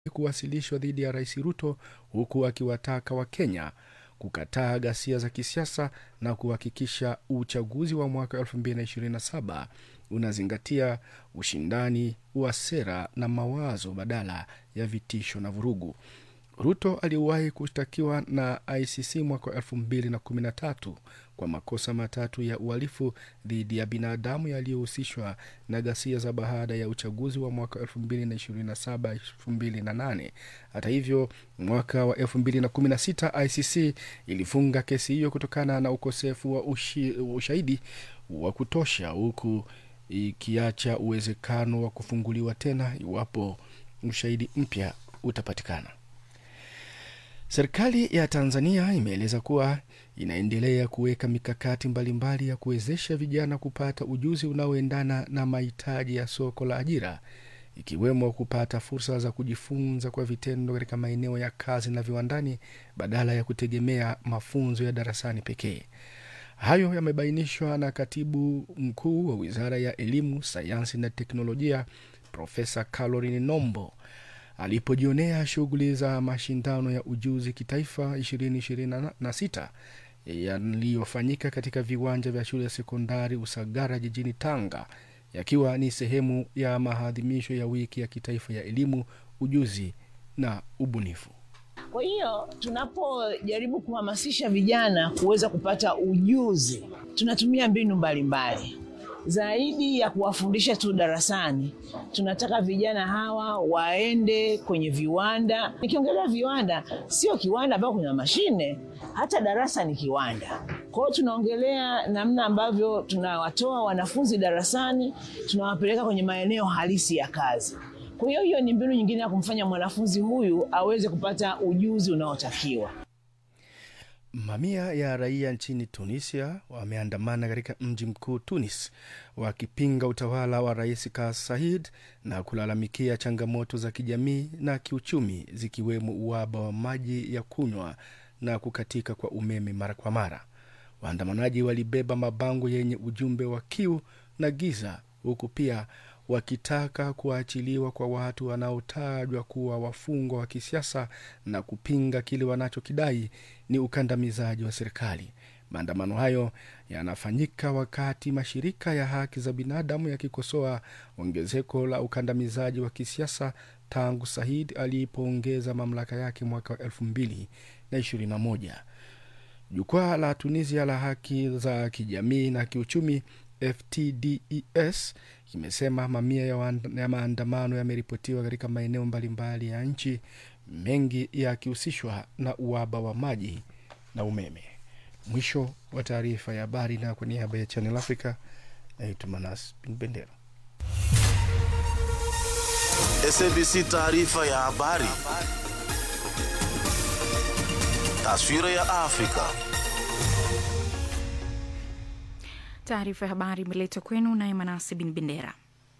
kuwasilishwa dhidi ya rais Ruto, huku akiwataka Wakenya kukataa ghasia za kisiasa na kuhakikisha uchaguzi wa mwaka 2027 unazingatia ushindani wa sera na mawazo badala ya vitisho na vurugu. Ruto aliwahi kushtakiwa na ICC mwaka wa 2013 kwa makosa matatu ya uhalifu dhidi ya binadamu yaliyohusishwa na ghasia za baada ya uchaguzi wa mwaka 2027-2008. Hata hivyo, mwaka wa 2016 ICC ilifunga kesi hiyo kutokana na ukosefu wa ushi, ushahidi wa kutosha, huku ikiacha uwezekano wa kufunguliwa tena iwapo ushahidi mpya utapatikana. Serikali ya Tanzania imeeleza kuwa inaendelea kuweka mikakati mbalimbali ya kuwezesha vijana kupata ujuzi unaoendana na mahitaji ya soko la ajira, ikiwemo kupata fursa za kujifunza kwa vitendo katika maeneo ya kazi na viwandani badala ya kutegemea mafunzo ya darasani pekee. Hayo yamebainishwa na katibu mkuu wa Wizara ya Elimu, Sayansi na Teknolojia, Profesa Caroline Nombo alipojionea shughuli za mashindano ya ujuzi kitaifa 2026 yaliyofanyika katika viwanja vya shule ya sekondari Usagara jijini Tanga, yakiwa ni sehemu ya maadhimisho ya wiki ya kitaifa ya elimu, ujuzi na ubunifu. Kwa hiyo tunapojaribu kuhamasisha vijana kuweza kupata ujuzi, tunatumia mbinu mbalimbali zaidi ya kuwafundisha tu darasani. Tunataka vijana hawa waende kwenye viwanda. Nikiongelea viwanda, sio kiwanda ambao kuna mashine, hata darasa ni kiwanda. Kwa hiyo tunaongelea namna ambavyo tunawatoa wanafunzi darasani, tunawapeleka kwenye maeneo halisi ya kazi. Kwa hiyo hiyo ni mbinu nyingine ya kumfanya mwanafunzi huyu aweze kupata ujuzi unaotakiwa. Mamia ya raia nchini Tunisia wameandamana katika mji mkuu Tunis wakipinga utawala wa Rais Kais Saied na kulalamikia changamoto za kijamii na kiuchumi zikiwemo uhaba wa maji ya kunywa na kukatika kwa umeme mara kwa mara. Waandamanaji walibeba mabango yenye ujumbe wa kiu na giza, huku pia wakitaka kuachiliwa kwa watu wanaotajwa kuwa wafungwa wa kisiasa na kupinga kile wanachokidai ni ukandamizaji wa serikali. Maandamano hayo yanafanyika wakati mashirika ya haki za binadamu yakikosoa ongezeko la ukandamizaji wa kisiasa tangu Said alipoongeza mamlaka yake mwaka wa elfu mbili na ishirini na moja. Jukwaa la Tunisia la haki za kijamii na kiuchumi FTDES kimesema mamia ya, ya maandamano yameripotiwa katika maeneo mbalimbali ya nchi, mengi yakihusishwa na uhaba wa maji na umeme. Mwisho wa taarifa ya habari, na kwa niaba ya Channel Africa naitwa Manas Bin Bendera. SABC taarifa ya habari, taswira ya Afrika. Taarifa ya habari imeletwa kwenu naye Manasi Bin Bendera.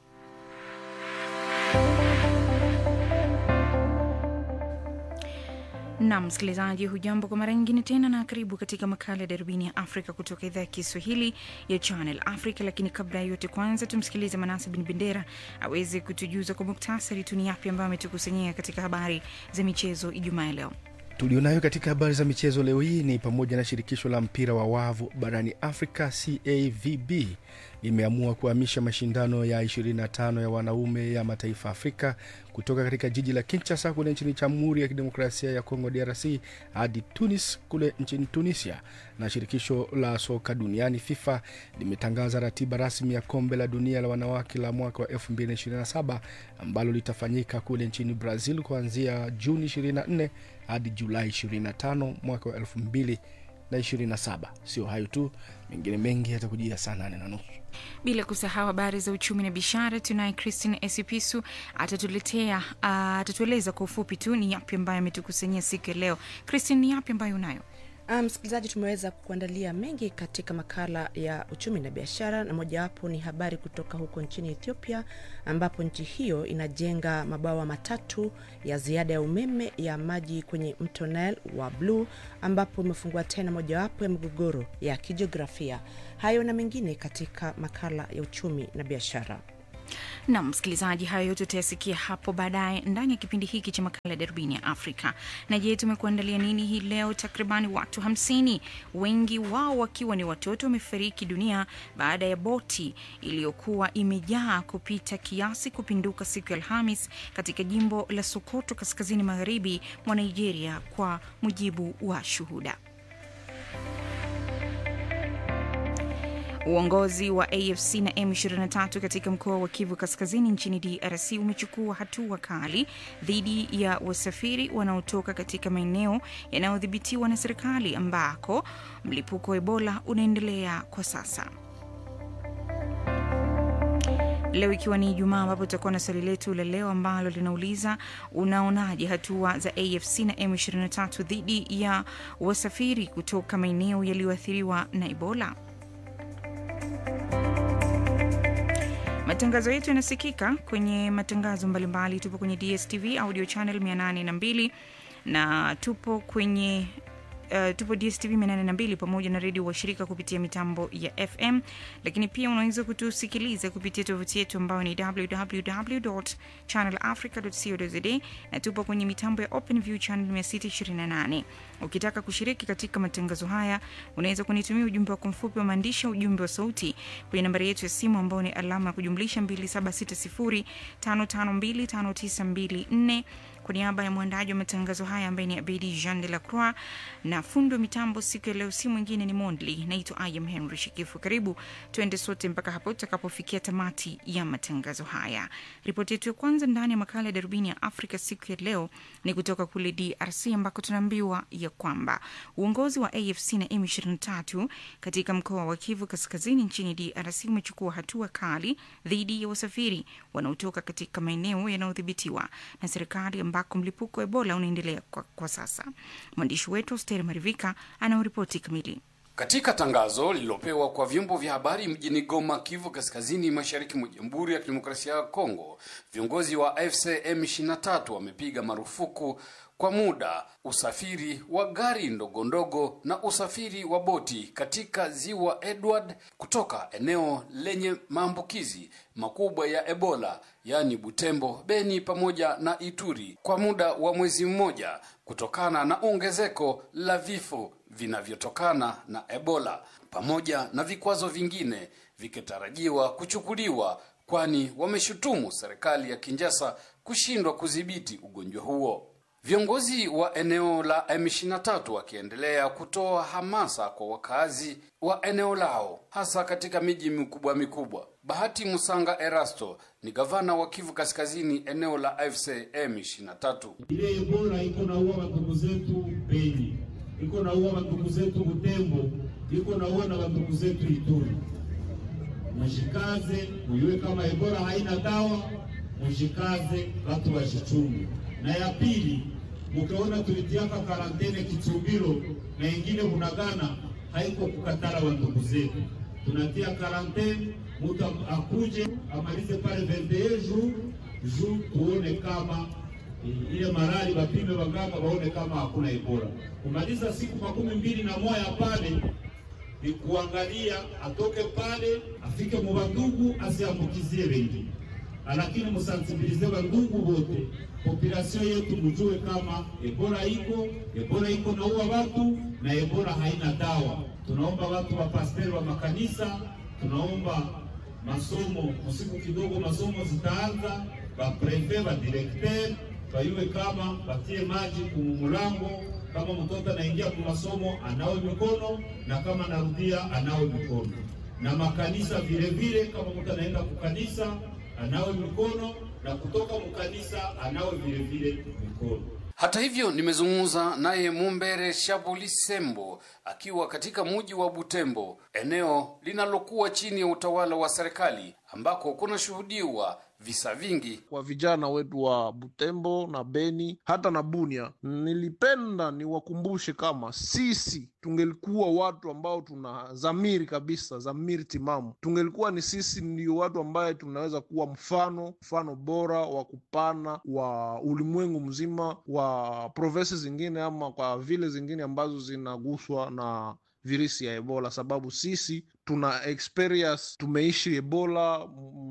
na msikilizaji, hujambo kwa mara nyingine tena, na karibu katika makala ya darubini ya Afrika kutoka idhaa ya Kiswahili ya Channel Africa. Lakini kabla ya yote, kwanza tumsikilize Manase Bin Bendera aweze kutujuza kwa muktasari tu ni yapi ambayo ametukusanyia katika habari za michezo Ijumaa ya leo. Tulionayo katika habari za michezo leo hii ni pamoja na shirikisho la mpira wa wavu barani Afrika CAVB limeamua kuhamisha mashindano ya 25 ya wanaume ya mataifa Afrika kutoka katika jiji la Kinshasa kule nchini Jamhuri ya Kidemokrasia ya Kongo DRC hadi Tunis kule nchini Tunisia. Na shirikisho la soka duniani FIFA limetangaza ratiba rasmi ya kombe la dunia la wanawake la mwaka wa 2027 ambalo litafanyika kule nchini Brazil kuanzia Juni 24 hadi Julai 25 mwaka wa 2027. Sio hayo tu, mengine mengi yatakujia saa nane na nusu bila kusahau habari za uchumi na biashara. Tunaye Christine Esipisu atatuletea uh, atatueleza kwa ufupi tu ni yapi ambayo ametukusanyia siku ya leo. Christine, ni yapi ambayo unayo? Msikilizaji, um, tumeweza kuandalia mengi katika makala ya uchumi na biashara, na mojawapo ni habari kutoka huko nchini Ethiopia, ambapo nchi hiyo inajenga mabawa matatu ya ziada ya umeme ya maji kwenye mto Nile wa Blue, ambapo imefungua tena mojawapo ya migogoro ya kijiografia. Hayo na mengine katika makala ya uchumi na biashara. na msikilizaji, hayo yote utayasikia hapo baadaye ndani ya kipindi hiki cha makala ya darubini ya Afrika. Na je, tumekuandalia nini hii leo? Takribani watu hamsini, wengi wao wakiwa ni watoto, wamefariki dunia baada ya boti iliyokuwa imejaa kupita kiasi kupinduka siku ya Alhamis katika jimbo la Sokoto, kaskazini magharibi mwa Nigeria, kwa mujibu wa shuhuda. Uongozi wa AFC na M23 katika mkoa wa Kivu Kaskazini nchini DRC umechukua hatua kali dhidi ya wasafiri wanaotoka katika maeneo yanayodhibitiwa na serikali ambako mlipuko wa Ebola unaendelea kwa sasa. Leo ikiwa ni Ijumaa, ambapo tutakuwa na swali letu la leo ambalo linauliza unaonaje hatua za AFC na M23 dhidi ya wasafiri kutoka maeneo yaliyoathiriwa na Ebola? Matangazo yetu yanasikika kwenye matangazo mbalimbali. Tupo kwenye DSTV audio channel 802 na tupo kwenye Uh, tupo DSTV 802 pamoja na redio washirika kupitia mitambo ya FM, lakini pia unaweza kutusikiliza kupitia tovuti yetu ambayo ni www.channelafrica.co.za na tupo kwenye mitambo ya OpenView channel 628. Ukitaka kushiriki katika matangazo haya, unaweza kunitumia ujumbe wako mfupi wa maandishi, ujumbe wa sauti kwenye nambari yetu ya simu ambayo ni alama ya kujumlisha 2760552594 kwa niaba ya mwandaji wa matangazo haya ambaye ni Abedi Jean de la Croix na fundi wa mitambo siku ya leo si mwingine ni Mondli. Naitwa Ayam Henry Shikifu. Karibu tuende sote mpaka hapo tutakapofikia tamati ya matangazo haya. Ripoti yetu ya kwanza ndani ya makala ya darubini ya Afrika siku ya leo ni kutoka kule DRC ambako tunaambiwa ya kwamba uongozi wa AFC na M23 katika mkoa wa Kivu Kaskazini nchini DRC umechukua hatua kali dhidi ya wasafiri wanaotoka katika maeneo yanayodhibitiwa na serikali ambako mlipuko wa Ebola unaendelea kwa, kwa sasa. Mwandishi wetu Steri Marivika anaoripoti kamili. Katika tangazo lililopewa kwa vyombo vya habari mjini Goma, Kivu Kaskazini, mashariki mwa Jamhuri ya Kidemokrasia ya Kongo, viongozi wa AFC M23 wamepiga marufuku kwa muda usafiri wa gari ndogo ndogo na usafiri wa boti katika ziwa Edward kutoka eneo lenye maambukizi makubwa ya Ebola, yaani Butembo, Beni pamoja na Ituri kwa muda wa mwezi mmoja kutokana na ongezeko la vifo vinavyotokana na Ebola pamoja na vikwazo vingine vikitarajiwa kuchukuliwa, kwani wameshutumu serikali ya Kinshasa kushindwa kudhibiti ugonjwa huo. Viongozi wa eneo la M23 wakiendelea kutoa hamasa kwa wakazi wa eneo lao hasa katika miji mikubwa mikubwa. Bahati Musanga Erasto ni gavana wa Kivu Kaskazini, eneo la AFC M23. Ile Ebola iko naua wandugu zetu Beni, iko naua wandugu zetu Butembo, iko naua na wandugu zetu Ituri. Mshikaze muyue kama Ebola haina dawa, mshikaze watu washichungu. Na ya pili, mukiona tulitiaka karantene Kitumbiro na ingine Bunagana, haiko kukatala wandugu zetu, tunatia karantene, mutu akuje amalize pale 21 jours juu tuone kama ile marali bapime waganga waone kama hakuna Ebola. Kumaliza siku makumi mbili na moja pale ni kuangalia atoke pale afike mu bandugu asiambukizie wengine, lakini musansibilize bandugu wote, population yetu mujue kama Ebola iko, Ebola iko naua watu na Ebola haina dawa. Tunaomba watu wa pasteri wa makanisa, tunaomba masomo usiku kidogo, masomo zitaanza, bapreve badirekter bayuwe kama batie maji kumumulango kama mtoto anaingia kwa masomo anawe mikono na kama anarudia anawe mikono, na makanisa vile vile, kama mtu anaenda kukanisa anawe mikono na kutoka mkanisa anawe vile vile mikono. Hata hivyo, nimezungumza naye Mumbere Shabuli Sembo akiwa katika mji wa Butembo, eneo linalokuwa chini ya utawala wa serikali ambako kunashuhudiwa visa vingi kwa vijana wetu wa Butembo na Beni hata na Bunia. Nilipenda niwakumbushe kama sisi tungelikuwa watu ambao tuna dhamiri kabisa, dhamiri timamu, tungelikuwa ni sisi ndio watu ambaye tunaweza kuwa mfano, mfano bora wa kupana wa ulimwengu mzima wa provinsi zingine ama kwa vile zingine ambazo zinaguswa na virusi ya ebola sababu sisi tuna experience tumeishi ebola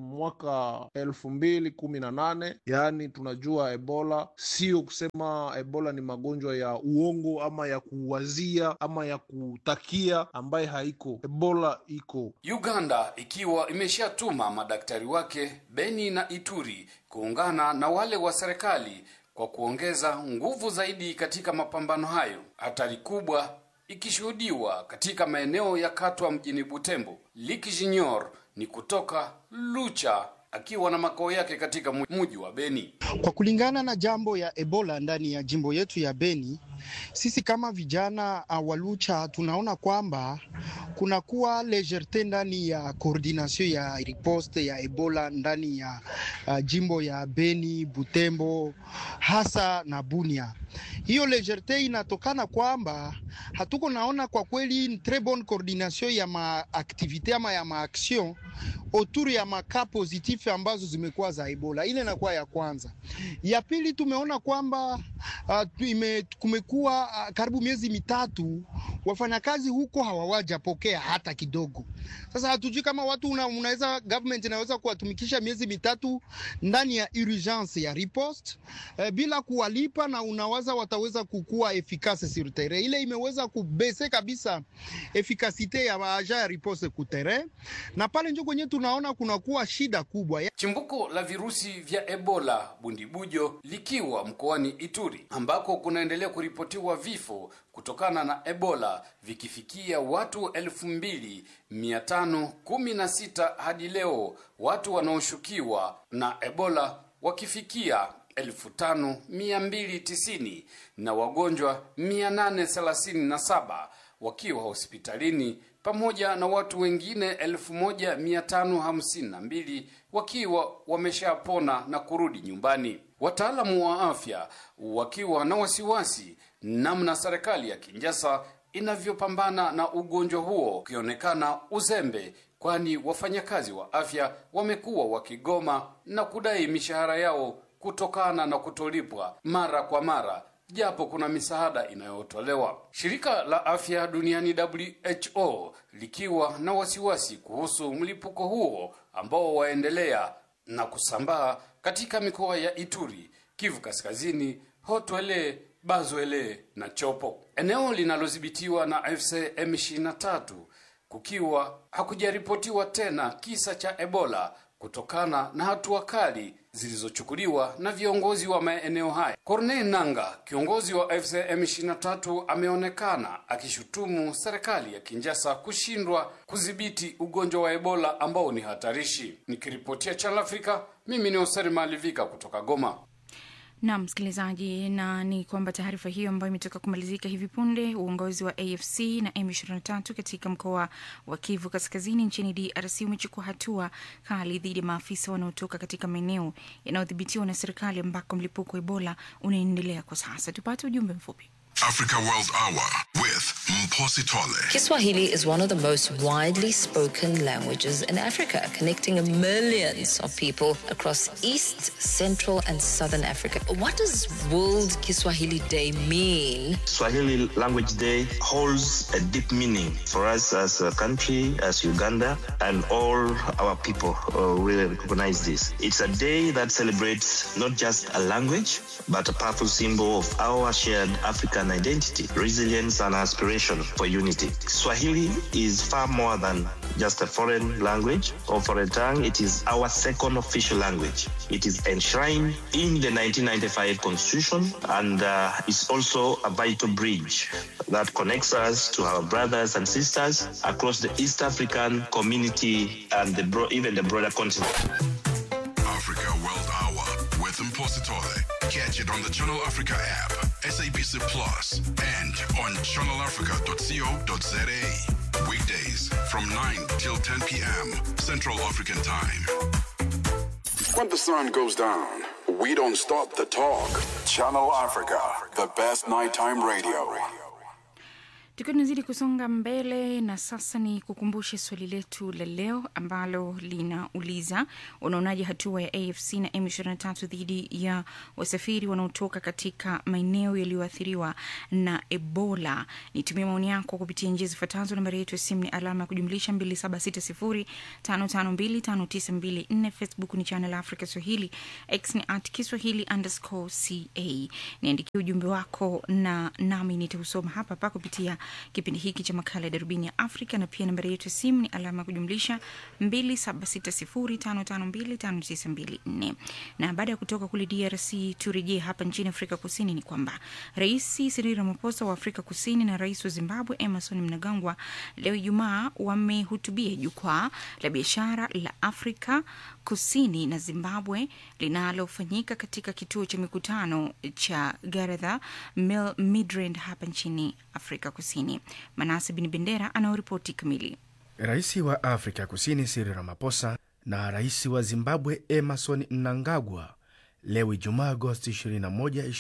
mwaka elfu mbili kumi na nane yaani tunajua ebola sio kusema ebola ni magonjwa ya uongo ama ya kuwazia ama ya kutakia ambaye haiko ebola iko Uganda ikiwa imeshatuma madaktari wake Beni na Ituri kuungana na wale wa serikali kwa kuongeza nguvu zaidi katika mapambano hayo. Hatari kubwa ikishuhudiwa katika maeneo ya Katwa mjini Butembo. Liki Junior ni kutoka Lucha akiwa na makao yake katika mji wa Beni. Kwa kulingana na jambo ya Ebola ndani ya jimbo yetu ya Beni, sisi kama vijana uh, wa Lucha tunaona kwamba kunakuwa lejerte ndani ya coordination ya riposte ya Ebola ndani ya uh, jimbo ya Beni, Butembo, hasa na Bunia. Hiyo lejerte inatokana kwamba hatuko naona kwa kweli une très bonne coordination ya maaktivite ama ya maaction autour ya maka positif ambazo zimekuwa za Ebola. Ile inakuwa ya kwanza. Ya pili tumeona kwamba uh, ime, kumekuwa uh, karibu miezi mitatu wafanyakazi huko hawawajapokea hata kidogo. Sasa hatujui kama watu una, unaweza government inaweza kuwatumikisha miezi mitatu ndani ya urgence ya riposte eh, bila kuwalipa na unawaza wataweza kukua efficace sur terrain. Ile imeweza kubese kabisa efikasite ya maaja ya riposte ku terrain, na pale njo kwenye tunaona kunakuwa shida kubwa ya... Chimbuko la virusi vya Ebola bundibujo likiwa mkoani Ituri ambako kunaendelea kuripotiwa vifo kutokana na Ebola vikifikia watu elfu mbili mia tano kumi na sita hadi leo, watu wanaoshukiwa na Ebola wakifikia elfu tano mia mbili tisini na wagonjwa mia nane thelathini na saba wakiwa hospitalini pamoja na watu wengine elfu moja mia tano hamsini na mbili wakiwa wameshapona na kurudi nyumbani. Wataalamu wa afya wakiwa na wasiwasi namna serikali ya Kinshasa inavyopambana na ugonjwa huo, ukionekana uzembe, kwani wafanyakazi wa afya wamekuwa wakigoma na kudai mishahara yao kutokana na kutolipwa mara kwa mara japo kuna misaada inayotolewa. Shirika la Afya Duniani WHO likiwa na wasiwasi kuhusu mlipuko huo ambao waendelea na kusambaa katika mikoa ya Ituri, Kivu Kaskazini, Hotwele, Bazwele na Chopo, eneo linalodhibitiwa na AFC M23, kukiwa hakujaripotiwa tena kisa cha Ebola kutokana na hatua kali zilizochukuliwa na viongozi wa maeneo haya. Corneille Nanga, kiongozi wa AFC M23, ameonekana akishutumu serikali ya Kinshasa kushindwa kudhibiti ugonjwa wa Ebola ambao ni hatarishi. Nikiripotia Channel Africa, mimi ni Oseri Malivika kutoka Goma. Naam msikilizaji, na ni kwamba taarifa hiyo ambayo imetoka kumalizika hivi punde, uongozi wa AFC na M23 katika mkoa wa Kivu Kaskazini nchini DRC umechukua hatua kali dhidi ya maafisa wanaotoka katika maeneo yanayodhibitiwa na serikali ambako mlipuko wa Ebola unaendelea kwa sasa. Tupate ujumbe mfupi. Africa World Hour with Mposi Tole. Kiswahili is one of the most widely spoken languages in Africa, connecting millions of people across East, Central, and Southern Africa. What does World Kiswahili Day mean? Swahili Language Day holds a deep meaning for us as a country, as Uganda, and all our people uh, really recognize this. It's a day that celebrates not just a language, but a powerful symbol of our shared African identity, resilience, and aspiration for unity. Swahili is far more than just a foreign language or foreign tongue. It is our second official language. It is enshrined in the 1995 Constitution and uh, is also a vital bridge that connects us to our brothers and sisters across the East African community and the bro- even the broader continent. Africa World Hour with Mposi Tole. Catch it on the Channel Africa app, SABC Plus, and on channelafrica.co.za. Weekdays from 9 till 10 p.m. Central African Time. When the sun goes down, we don't stop the talk. Channel Africa, the best nighttime radio. tukiwa tunazidi kusonga mbele na sasa ni kukumbushe swali letu la leo ambalo linauliza unaonaje hatua ya afc na m23 dhidi ya wasafiri wanaotoka katika maeneo yaliyoathiriwa na ebola nitumia maoni yako kupitia njia zifuatazo nambari yetu ya simu ni alama ya kujumlisha 2760552594 facebook ni channel africa swahili x ni at kiswahili underscore ca niandikia ujumbe wako na nami nitausoma hapa hapa kupitia kipindi hiki cha makala ya darubini ya afrika na pia nambari yetu ya simu ni alama ya kujumlisha 2760552594 na baada ya kutoka kule drc turejee hapa nchini afrika kusini ni kwamba rais Cyril Ramaphosa wa afrika kusini na rais wa zimbabwe emerson mnangagwa leo ijumaa wamehutubia jukwaa la biashara la afrika kusini na zimbabwe linalofanyika katika kituo cha mikutano cha garadha Mil- midrand hapa nchini afrika kusini manase bin bendera anaoripoti kamili rais wa afrika kusini Cyril Ramaphosa na rais wa zimbabwe emerson mnangagwa leo ijumaa agosti 21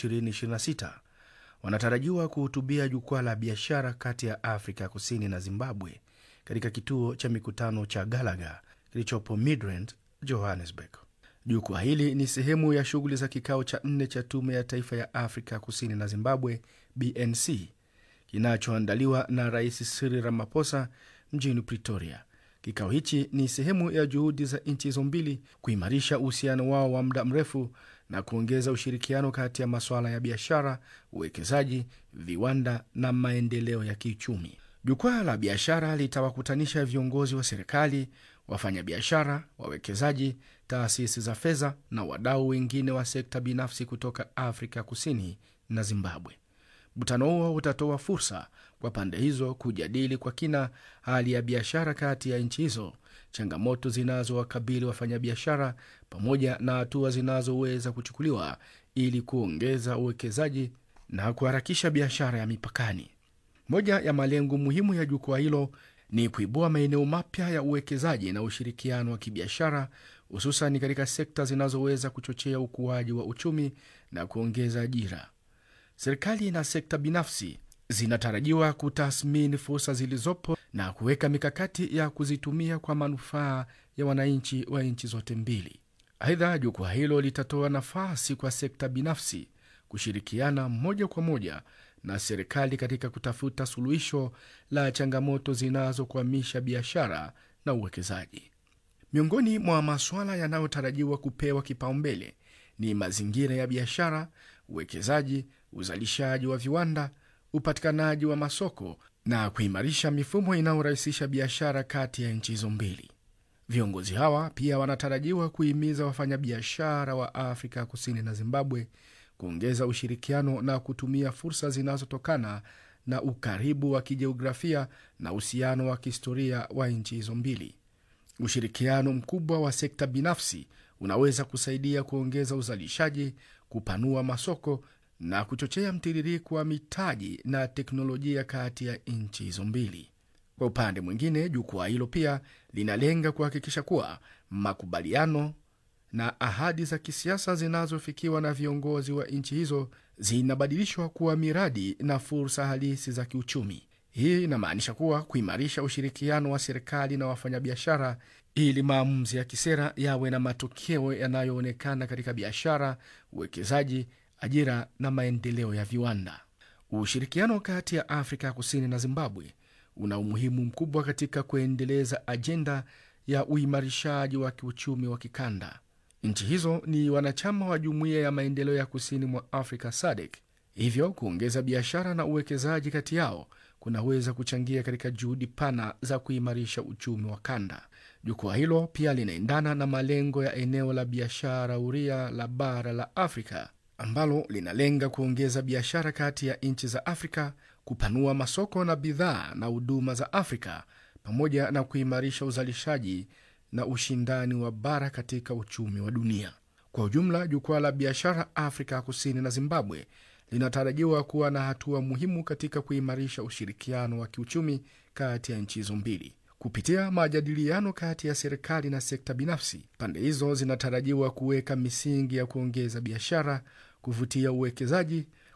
2026 wanatarajiwa kuhutubia jukwaa la biashara kati ya afrika kusini na zimbabwe katika kituo cha mikutano cha galaga kilichopo midrand johannesburg jukwaa hili ni sehemu ya shughuli za kikao cha nne cha tume ya taifa ya afrika kusini na zimbabwe bnc kinachoandaliwa na rais Cyril Ramaphosa mjini Pretoria. Kikao hichi ni sehemu ya juhudi za nchi hizo mbili kuimarisha uhusiano wao wa muda mrefu na kuongeza ushirikiano kati ya masuala ya biashara, uwekezaji, viwanda na maendeleo ya kiuchumi. Jukwaa la biashara litawakutanisha viongozi wa serikali, wafanyabiashara, wawekezaji, taasisi za fedha na wadau wengine wa sekta binafsi kutoka Afrika Kusini na Zimbabwe. Mkutano huo utatoa fursa kwa pande hizo kujadili kwa kina hali ya biashara kati ya nchi hizo, changamoto zinazowakabili wafanyabiashara, pamoja na hatua zinazoweza kuchukuliwa ili kuongeza uwekezaji na kuharakisha biashara ya mipakani. Moja ya malengo muhimu ya jukwaa hilo ni kuibua maeneo mapya ya uwekezaji na ushirikiano wa kibiashara, hususan katika sekta zinazoweza kuchochea ukuaji wa uchumi na kuongeza ajira. Serikali na sekta binafsi zinatarajiwa kutathmini fursa zilizopo na kuweka mikakati ya kuzitumia kwa manufaa ya wananchi wa nchi zote mbili. Aidha, jukwaa hilo litatoa nafasi kwa sekta binafsi kushirikiana moja kwa moja na serikali katika kutafuta suluhisho la changamoto zinazokwamisha biashara na uwekezaji. Miongoni mwa masuala yanayotarajiwa kupewa kipaumbele ni mazingira ya biashara, uwekezaji, uzalishaji wa viwanda, upatikanaji wa masoko na kuimarisha mifumo inayorahisisha biashara kati ya nchi hizo mbili. Viongozi hawa pia wanatarajiwa kuhimiza wafanyabiashara wa Afrika Kusini na Zimbabwe kuongeza ushirikiano na kutumia fursa zinazotokana na ukaribu wa kijiografia na uhusiano wa kihistoria wa nchi hizo mbili. Ushirikiano mkubwa wa sekta binafsi unaweza kusaidia kuongeza uzalishaji, kupanua masoko na kuchochea mtiririko wa mitaji na teknolojia kati ya nchi hizo mbili. Kwa upande mwingine, jukwaa hilo pia linalenga kuhakikisha kuwa makubaliano na ahadi za kisiasa zinazofikiwa na viongozi wa nchi hizo zinabadilishwa kuwa miradi na fursa halisi za kiuchumi. Hii inamaanisha kuwa kuimarisha ushirikiano wa serikali na wafanyabiashara ili maamuzi ya kisera yawe na matokeo yanayoonekana katika biashara, uwekezaji, ajira na maendeleo ya viwanda. Ushirikiano kati ya Afrika ya Kusini na Zimbabwe una umuhimu mkubwa katika kuendeleza ajenda ya uimarishaji wa kiuchumi wa kikanda. Nchi hizo ni wanachama wa Jumuiya ya Maendeleo ya Kusini mwa Afrika SADC, hivyo kuongeza biashara na uwekezaji kati yao kunaweza kuchangia katika juhudi pana za kuimarisha uchumi wa kanda. Jukwaa hilo pia linaendana na malengo ya eneo la biashara huria la bara la Afrika ambalo linalenga kuongeza biashara kati ya nchi za Afrika, kupanua masoko na bidhaa na huduma za Afrika, pamoja na kuimarisha uzalishaji na ushindani wa bara katika uchumi wa dunia. Kwa ujumla, jukwaa la biashara Afrika ya Kusini na Zimbabwe linatarajiwa kuwa na hatua muhimu katika kuimarisha ushirikiano wa kiuchumi kati ya nchi hizo mbili. Kupitia majadiliano kati ya serikali na sekta binafsi, pande hizo zinatarajiwa kuweka misingi ya kuongeza biashara, kuvutia uwekezaji,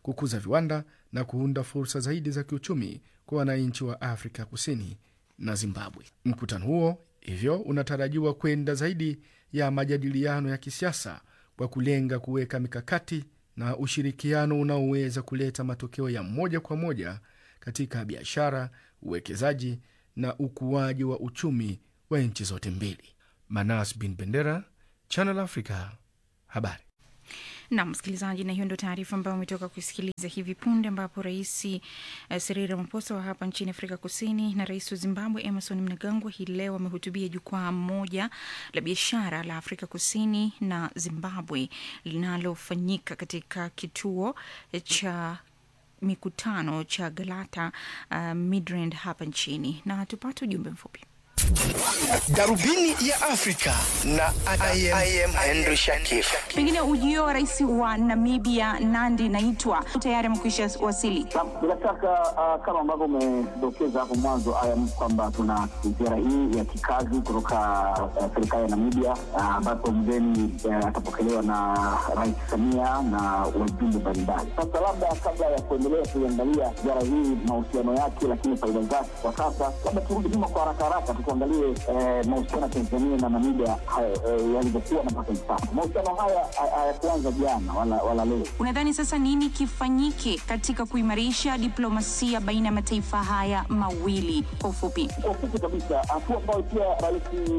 kukuza viwanda na kuunda fursa zaidi za kiuchumi kwa wananchi wa Afrika Kusini na Zimbabwe. Mkutano huo hivyo unatarajiwa kwenda zaidi ya majadiliano ya kisiasa kwa kulenga kuweka mikakati na ushirikiano unaoweza kuleta matokeo ya moja kwa moja katika biashara, uwekezaji na ukuaji wa uchumi wa nchi zote mbili. Manas Bin Bendera, Channel Africa, habari. na msikilizaji, na hiyo ndio taarifa ambayo umetoka kusikiliza hivi punde, ambapo rais uh, Cyril Ramaphosa wa hapa nchini Afrika Kusini na rais wa Zimbabwe Emerson Mnangagwa hii leo wamehutubia jukwaa moja la biashara la Afrika Kusini na Zimbabwe linalofanyika katika kituo cha mikutano cha Galata uh, Midrand hapa nchini, na tupate ujumbe mfupi. Darubini ya Afrika na I am, I am Henry Shakif. Pengine ujio wa rais wa Namibia Nandi Naitwa tayari amekwisha wasili. Bila shaka uh, kama ambavyo umedokeza hapo mwanzo ayam kwamba tuna ziara hii ya kikazi kutoka uh, serikali ya Namibia ambapo uh, mgeni uh, atapokelewa na Rais Samia na wajumbe mbalimbali. Sasa labda kabla ya kuendelea kuiangalia ziara hii mahusiano yake, lakini faida zake kwa sasa, labda turudi nyuma kwa haraka haraka tuangalie eh, mahusiano ya Tanzania na Namibia eh, yalivyokuwa na mpaka hivi sasa. Mahusiano haya hayakuanza jana wala, wala leo. Unadhani sasa nini kifanyike katika kuimarisha diplomasia baina ya mataifa haya mawili? Kwa ufupi, kwa ufupi kabisa, hatua ambayo pia Rais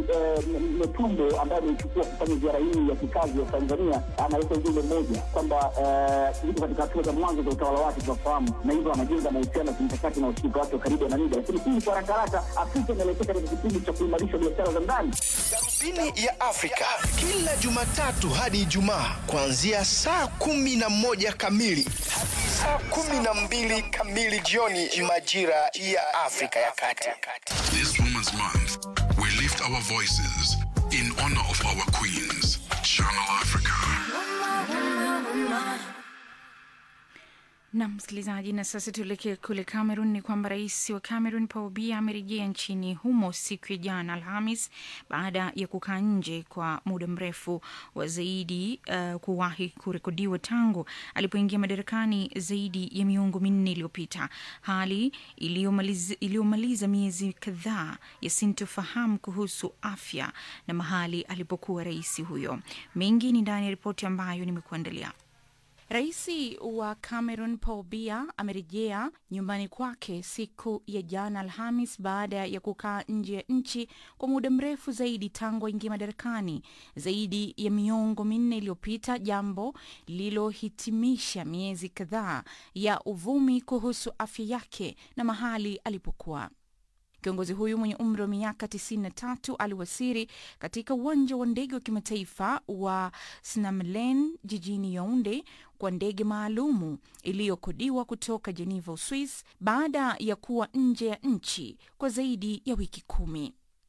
Netumbo ambaye ameichukua kufanya ziara hii ya kikazi ya Tanzania analeta ujumbe mmoja kwamba yuko katika hatua za mwanzo za utawala wake, tunafahamu, na hivyo anajenga mahusiano ya kimkakati na ushirika wake wa karibu na Namibia, lakini hii kwa haraka haraka Afrika inaelekea katika kipindi cha kuimarisha biashara za ndani. Darubini ya Afrika kila Jumatatu hadi Ijumaa kuanzia saa kumi na moja kamili hadi saa kumi na mbili kamili jioni majira ya Afrika ya Kati. This Women's Month, we lift our voices in honor of our queens. Channel Africa. na msikilizaji, na sasa tuelekee kule Cameroon. Ni kwamba rais wa Cameroon Paul Biya amerejea nchini humo siku ya jana Alhamis baada ya kukaa nje kwa muda mrefu wa zaidi uh, kuwahi kurekodiwa tangu alipoingia madarakani zaidi ya miongo minne iliyopita, hali iliyomaliza miezi kadhaa ya sintofahamu kuhusu afya na mahali alipokuwa rais huyo. Mengi ni ndani ya ripoti ambayo nimekuandalia. Rais wa Cameroon Paul Biya amerejea nyumbani kwake siku ya jana Alhamis baada ya kukaa nje ya nchi kwa muda mrefu zaidi tangu aingia madarakani zaidi ya miongo minne iliyopita, jambo lililohitimisha miezi kadhaa ya uvumi kuhusu afya yake na mahali alipokuwa. Kiongozi huyu mwenye umri wa miaka 93 aliwasiri katika uwanja wa ndege wa kimataifa wa Snamlen jijini Yaounde kwa ndege maalumu iliyokodiwa kutoka Geneva, Uswis, baada ya kuwa nje ya nchi kwa zaidi ya wiki kumi.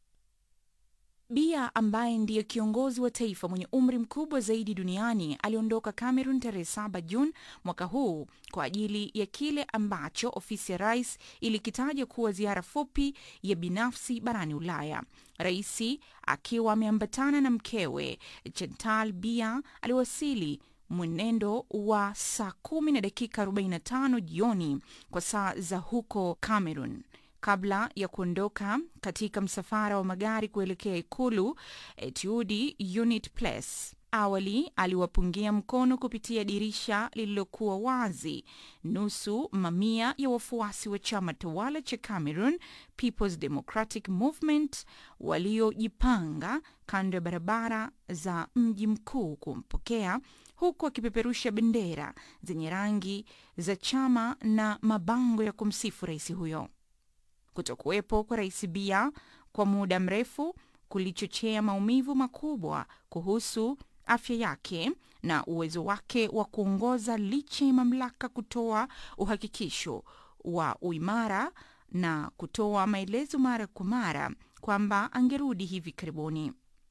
Biya ambaye ndiye kiongozi wa taifa mwenye umri mkubwa zaidi duniani aliondoka Cameroon tarehe 7 Juni mwaka huu kwa ajili ya kile ambacho ofisi ya rais ilikitaja kuwa ziara fupi ya binafsi barani Ulaya. Rais akiwa ameambatana na mkewe Chantal Biya aliwasili mwenendo wa saa kumi na dakika 45 jioni kwa saa za huko Cameroon kabla ya kuondoka katika msafara wa magari kuelekea ikulu Etude Unit Place. Awali aliwapungia mkono kupitia dirisha lililokuwa wazi nusu mamia ya wafuasi wa chama tawala cha Cameroon People's Democratic Movement waliojipanga kando ya barabara za mji mkuu kumpokea huku akipeperusha bendera zenye rangi za chama na mabango ya kumsifu rais huyo. Kutokuwepo kwa rais Biya kwa muda mrefu kulichochea maumivu makubwa kuhusu afya yake na uwezo wake wa kuongoza licha ya mamlaka kutoa uhakikisho wa uimara na kutoa maelezo mara kwa mara kwamba angerudi hivi karibuni.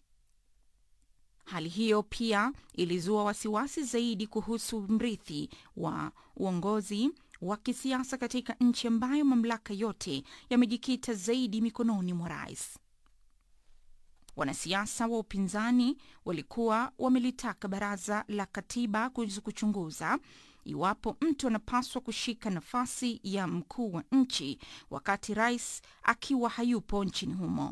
Hali hiyo pia ilizua wasiwasi zaidi kuhusu mrithi wa uongozi wa kisiasa katika nchi ambayo mamlaka yote yamejikita zaidi mikononi mwa rais. Wanasiasa wa upinzani walikuwa wamelitaka baraza la katiba kuchunguza iwapo mtu anapaswa kushika nafasi ya mkuu wa nchi wakati rais akiwa hayupo nchini humo.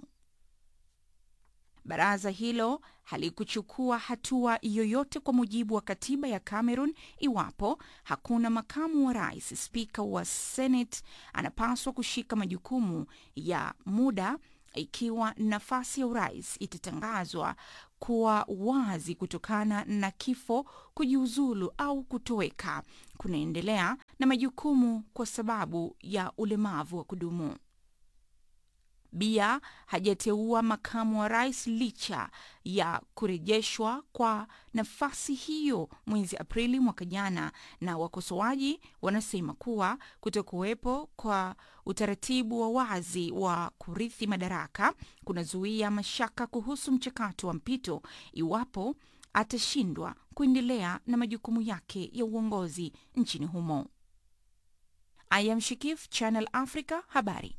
Baraza hilo halikuchukua hatua yoyote kwa mujibu wa katiba ya Cameroon iwapo hakuna makamu wa rais. Spika wa Senate anapaswa kushika majukumu ya muda ikiwa nafasi ya urais itatangazwa kuwa wazi kutokana na kifo, kujiuzulu au kutoweka, kunaendelea na majukumu kwa sababu ya ulemavu wa kudumu. Bia hajateua makamu wa rais licha ya kurejeshwa kwa nafasi hiyo mwezi Aprili mwaka jana, na wakosoaji wanasema kuwa kutokuwepo kwa utaratibu wa wazi wa kurithi madaraka kunazuia mashaka kuhusu mchakato wa mpito iwapo atashindwa kuendelea na majukumu yake ya uongozi nchini humo. I am Shikif, Channel Africa, habari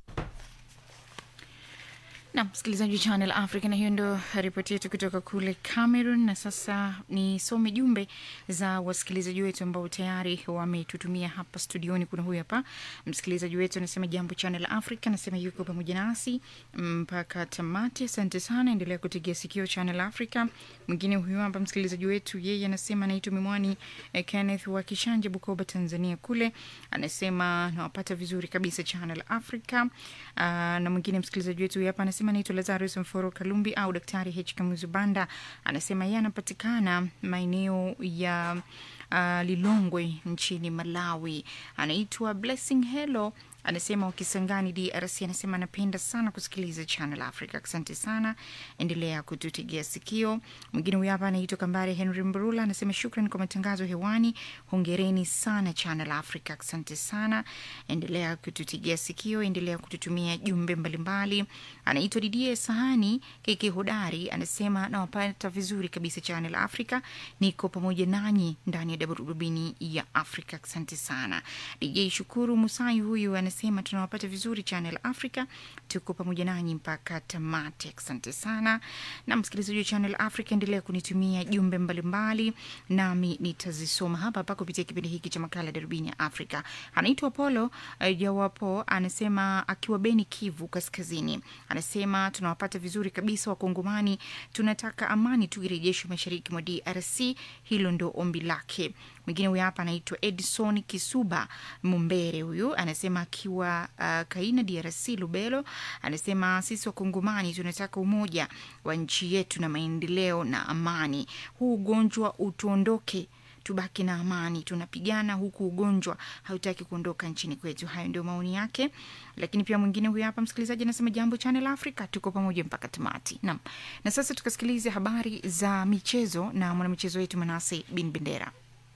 na msikilizaji wa Channel Africa, na hiyo ndo ripoti yetu kutoka kule Cameroon. Na sasa nisome jumbe za wasikilizaji wetu ambao tayari wametutumia hapa studioni. Kuna huyu hapa msikilizaji wetu anasema, jambo Channel Africa, anasema yuko pamoja nasi mpaka tamati. Asante sana, endelea kutegea sikio Channel Africa. Mwingine huyu hapa msikilizaji wetu, yeye anasema anaitwa Mimwani eh, Kenneth wa Kishanje, Bukoba, Tanzania kule, anasema nawapata vizuri kabisa Channel Africa. Uh, na mwingine msikilizaji wetu huyu hapa anasema naitwa Lazarus Mforo Kalumbi au Daktari H Kamuzu Banda, anasema yeye anapatikana maeneo ya uh, Lilongwe nchini Malawi. Anaitwa Blessing Hello anasema wakisangani DRC, anasema anapenda sana kusikiliza Channel Africa. Asante sana, endelea kututegea sikio. Mwingine huyu hapa anaitwa Kambare Henry Mbrula, anasema shukran kwa matangazo hewani, hongereni sana Channel Africa. Asante sana, endelea kututegea sikio, endelea kututumia jumbe mbalimbali. Anaitwa Didie Sahani Keke Hodari, anasema nawapata vizuri kabisa Channel Africa, niko pamoja nanyi ndani ya darubini ya Africa. Asante sana DJ Shukuru Musai huyu anasema tunawapata vizuri Channel Africa, tuko pamoja nanyi mpaka tamati. Asante sana. Na msikilizaji wa Channel Africa, endelea kunitumia jumbe mbalimbali, nami nitazisoma hapa hapa kupitia kipindi hiki cha makala darubini ya Afrika. Anaitwa Polo uh, Jawapo, anasema akiwa Beni, Kivu Kaskazini, anasema tunawapata vizuri kabisa Wakongomani, tunataka amani tu irejeshwe mashariki mwa DRC, hilo ndo ombi lake. Mwingine huyu hapa anaitwa Edson Kisuba Mumbere, huyu anasema akiwa uh, Kaina DRC Lubelo, anasema sisi Wakongomani tunataka umoja wa nchi yetu na maendeleo na amani. Huu ugonjwa utuondoke tubaki na amani, tunapigana huku ugonjwa hautaki kuondoka nchini kwetu. Hayo ndio maoni yake. Lakini pia mwingine huyu hapa msikilizaji anasema jambo Channel Africa, tuko pamoja mpaka tamati. Naam, na sasa tukasikilize habari za michezo na mwanamichezo wetu Manase Bin Bendera.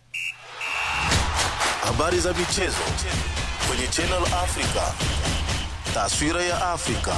Habari za michezo kwenye Channel Africa. Taswira ya Afrika.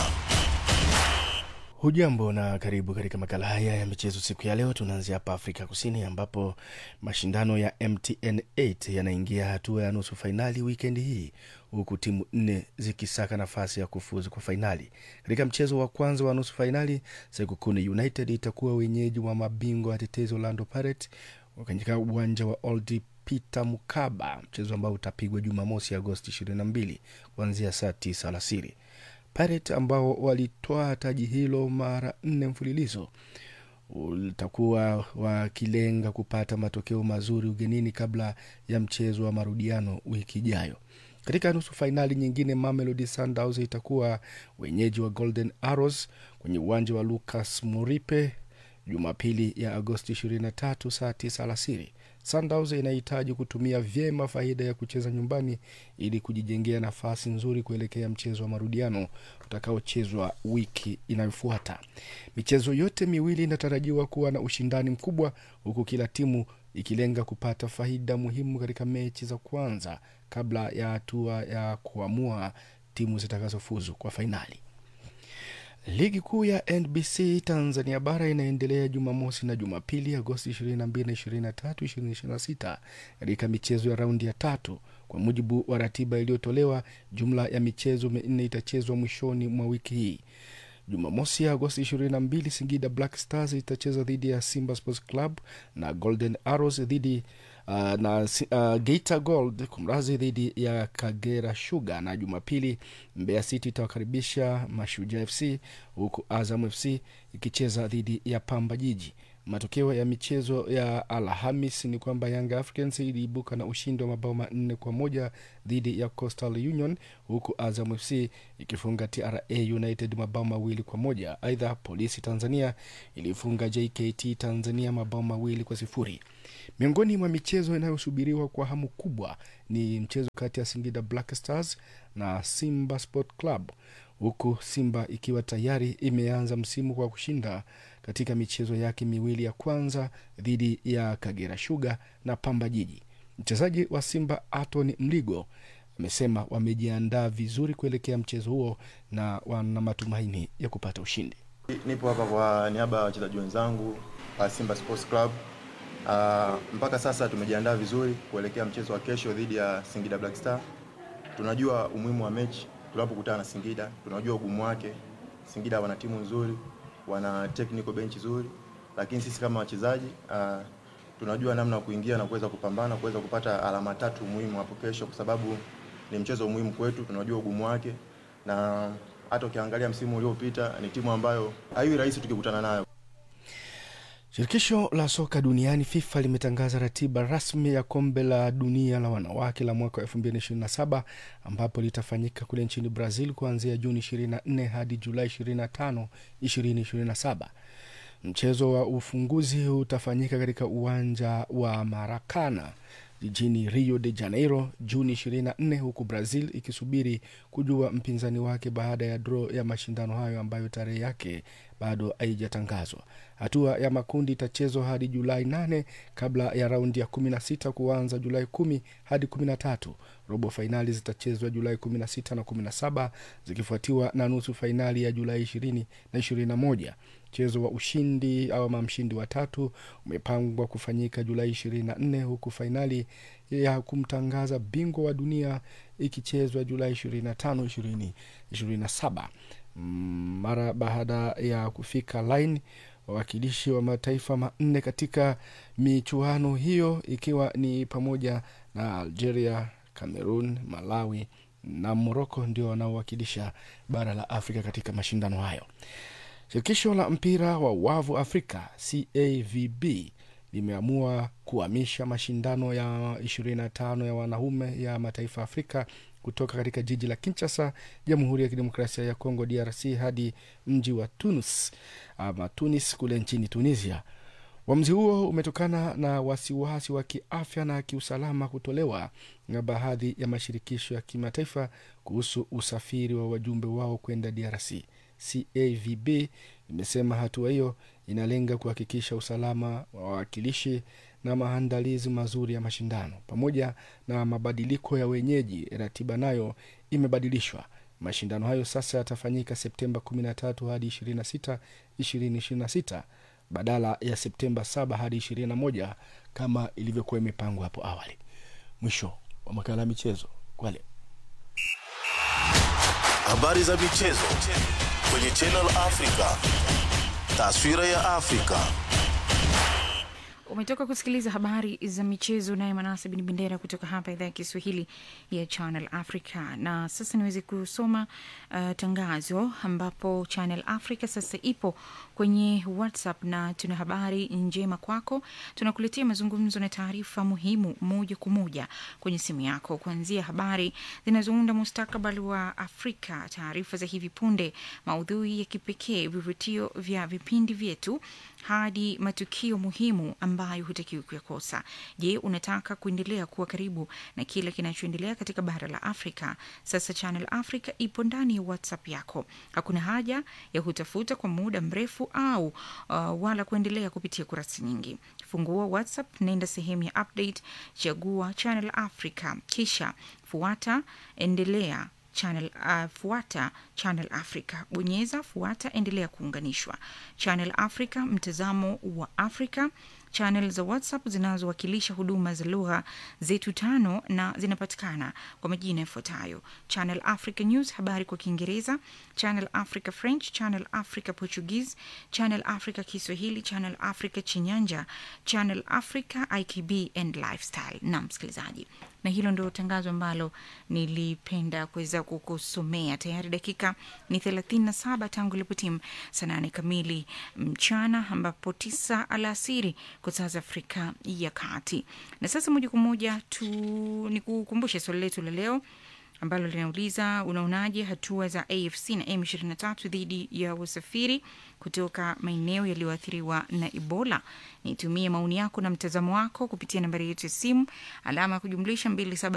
Hujambo na karibu katika makala haya ya michezo siku ya leo. Tunaanzia hapa Afrika Kusini ambapo mashindano ya MTN 8 yanaingia hatua ya nusu fainali wikendi hii huku timu nne zikisaka nafasi ya kufuzu kwa fainali. Katika mchezo wa kwanza wa nusu fainali, Sekukuni United itakuwa wenyeji wa mabingwa watetezi Orlando Pirates katika uwanja wa Old Peter Mukaba, mchezo ambao utapigwa Jumamosi Agosti 22 kuanzia saa 9 alasiri. Pirates ambao walitoa taji hilo mara nne mfululizo utakuwa wakilenga kupata matokeo mazuri ugenini kabla ya mchezo wa marudiano wiki ijayo. Katika nusu fainali nyingine, Mamelodi Sundowns itakuwa wenyeji wa Golden Arrows kwenye uwanja wa Lucas Moripe Jumapili ya Agosti 23 saa 9 alasiri. Sundowns inahitaji kutumia vyema faida ya kucheza nyumbani ili kujijengea nafasi nzuri kuelekea mchezo wa marudiano utakaochezwa wiki inayofuata. Michezo yote miwili inatarajiwa kuwa na ushindani mkubwa, huku kila timu ikilenga kupata faida muhimu katika mechi za kwanza kabla ya hatua ya kuamua timu zitakazofuzu kwa fainali. Ligi kuu ya NBC Tanzania bara inaendelea Jumamosi na Jumapili, Agosti 22 na 23, 2026 katika michezo ya raundi ya tatu. Kwa mujibu wa ratiba iliyotolewa, jumla ya michezo minne itachezwa mwishoni mwa wiki hii. Jumamosi Agosti 22, Singida Black Stars itacheza dhidi ya Simba Sports Club na Golden Arrows dhidi uh, na uh, Geita Gold kumrazi dhidi ya Kagera Sugar, na Jumapili Mbeya City itawakaribisha Mashujaa FC huku Azam FC ikicheza dhidi ya Pamba Jiji. Matokeo ya michezo ya Alhamis ni kwamba Young Africans iliibuka na ushindi wa mabao manne kwa moja dhidi ya Coastal Union huku Azam FC ikifunga TRA United mabao mawili kwa moja. Aidha, Polisi Tanzania ilifunga JKT Tanzania mabao mawili kwa sifuri. Miongoni mwa michezo inayosubiriwa kwa hamu kubwa ni mchezo kati ya Singida Black Stars na Simba Sport Club huku Simba ikiwa tayari imeanza msimu kwa kushinda katika michezo yake miwili ya kwanza dhidi ya Kagera Sugar na Pamba Jiji. Mchezaji wa Simba Anthony Mligo amesema wamejiandaa vizuri kuelekea mchezo huo na wana matumaini ya kupata ushindi. Nipo hapa kwa niaba ya wachezaji wenzangu wa Simba Sports Club. Uh, mpaka sasa tumejiandaa vizuri kuelekea mchezo wa kesho dhidi ya Singida Black Star. Tunajua umuhimu wa mechi tunapokutana na Singida, tunajua ugumu wake. Singida wana timu nzuri, wana technical bench nzuri, lakini sisi kama wachezaji uh, tunajua namna ya kuingia na kuweza kupambana kuweza kupata alama tatu muhimu hapo kesho, kwa sababu ni mchezo muhimu kwetu. Tunajua ugumu wake, na hata ukiangalia msimu uliopita ni timu ambayo haiwi rahisi tukikutana nayo. Shirikisho la soka duniani FIFA limetangaza ratiba rasmi ya kombe la dunia la wanawake la mwaka wa 2027 ambapo litafanyika kule nchini Brazil kuanzia Juni 24 hadi Julai 25, 2027. Mchezo wa ufunguzi utafanyika katika uwanja wa Maracana jijini Rio de Janeiro Juni 24, huku Brazil ikisubiri kujua mpinzani wake baada ya draw ya mashindano hayo ambayo tarehe yake bado haijatangazwa. Hatua ya makundi itachezwa hadi Julai 8 kabla ya raundi ya 16 kuanza Julai 10 hadi 13. Robo fainali zitachezwa Julai 16 na 17 zikifuatiwa na nusu fainali ya Julai 20 na 21. Mchezo wa ushindi au mshindi wa tatu umepangwa kufanyika Julai 24 huku fainali ya kumtangaza bingwa wa dunia ikichezwa Julai 25 2027. Mara baada ya kufika line wawakilishi wa mataifa manne katika michuano hiyo ikiwa ni pamoja na Algeria, Cameroon, Malawi na Morocco ndio wanaowakilisha bara la Afrika katika mashindano hayo. Shirikisho la mpira wa wavu Afrika CAVB limeamua kuhamisha mashindano ya 25 ya wanaume ya mataifa Afrika kutoka katika jiji la Kinshasa, Jamhuri ya Kidemokrasia ya Kongo DRC hadi mji wa Tunis ama Tunis kule nchini Tunisia. Uamuzi huo umetokana na wasiwasi wa kiafya na kiusalama kutolewa na baadhi ya mashirikisho ya kimataifa kuhusu usafiri wa wajumbe wao kwenda DRC. CAVB imesema hatua hiyo inalenga kuhakikisha usalama wa wawakilishi na maandalizi mazuri ya mashindano pamoja na mabadiliko ya wenyeji. Ratiba nayo imebadilishwa. Mashindano hayo sasa yatafanyika Septemba 13 hadi 26, 2026 badala ya Septemba 7 hadi 21 kama ilivyokuwa imepangwa hapo awali. Mwisho wa makala ya michezo kwa leo. Habari za michezo kwenye Channel Africa. Taswira ya Afrika. umetoka kusikiliza habari za michezo naye manase bin bendera kutoka hapa idhaa ya kiswahili ya channel africa na sasa niweze kusoma uh, tangazo ambapo channel africa sasa ipo kwenye whatsapp na tuna habari njema kwako tunakuletea mazungumzo na taarifa muhimu moja kwa moja kwenye simu yako kuanzia habari zinazounda mustakabali wa afrika taarifa za hivi punde maudhui ya kipekee vivutio vya vipindi vyetu hadi matukio muhimu ambayo hutakiwi kuyakosa. Je, unataka kuendelea kuwa karibu na kile kinachoendelea katika bara la Afrika? Sasa Channel Africa ipo ndani ya WhatsApp yako. Hakuna haja ya kutafuta kwa muda mrefu au uh, wala kuendelea kupitia kurasa nyingi. Fungua WhatsApp, nenda sehemu ya update, chagua Channel Africa, kisha fuata, endelea channel uh, fuata channel africa bonyeza fuata endelea kuunganishwa channel africa mtazamo wa afrika channel za WhatsApp zinazowakilisha huduma za lugha zetu tano na zinapatikana kwa majina yafuatayo: Channel Africa News, habari kwa Kiingereza, Channel Africa French, Channel Africa Portuguese, Channel Africa Kiswahili, Channel Africa Chinyanja, Channel Africa IKB and Lifestyle. Na msikilizaji, na hilo ndio tangazo ambalo nilipenda kuweza kukusomea. Tayari dakika ni 37 tangu ilipotimu saa nane kamili mchana, ambapo tisa alasiri kwa saa za Afrika ya Kati. Na sasa moja kwa moja tu ni kukumbushe swali letu la leo ambalo linauliza unaonaje hatua za AFC na M23 dhidi ya wasafiri kutoka maeneo yaliyoathiriwa na Ebola. Nitumie maoni yako na mtazamo wako kupitia nambari yetu ya simu alama ya kujumlisha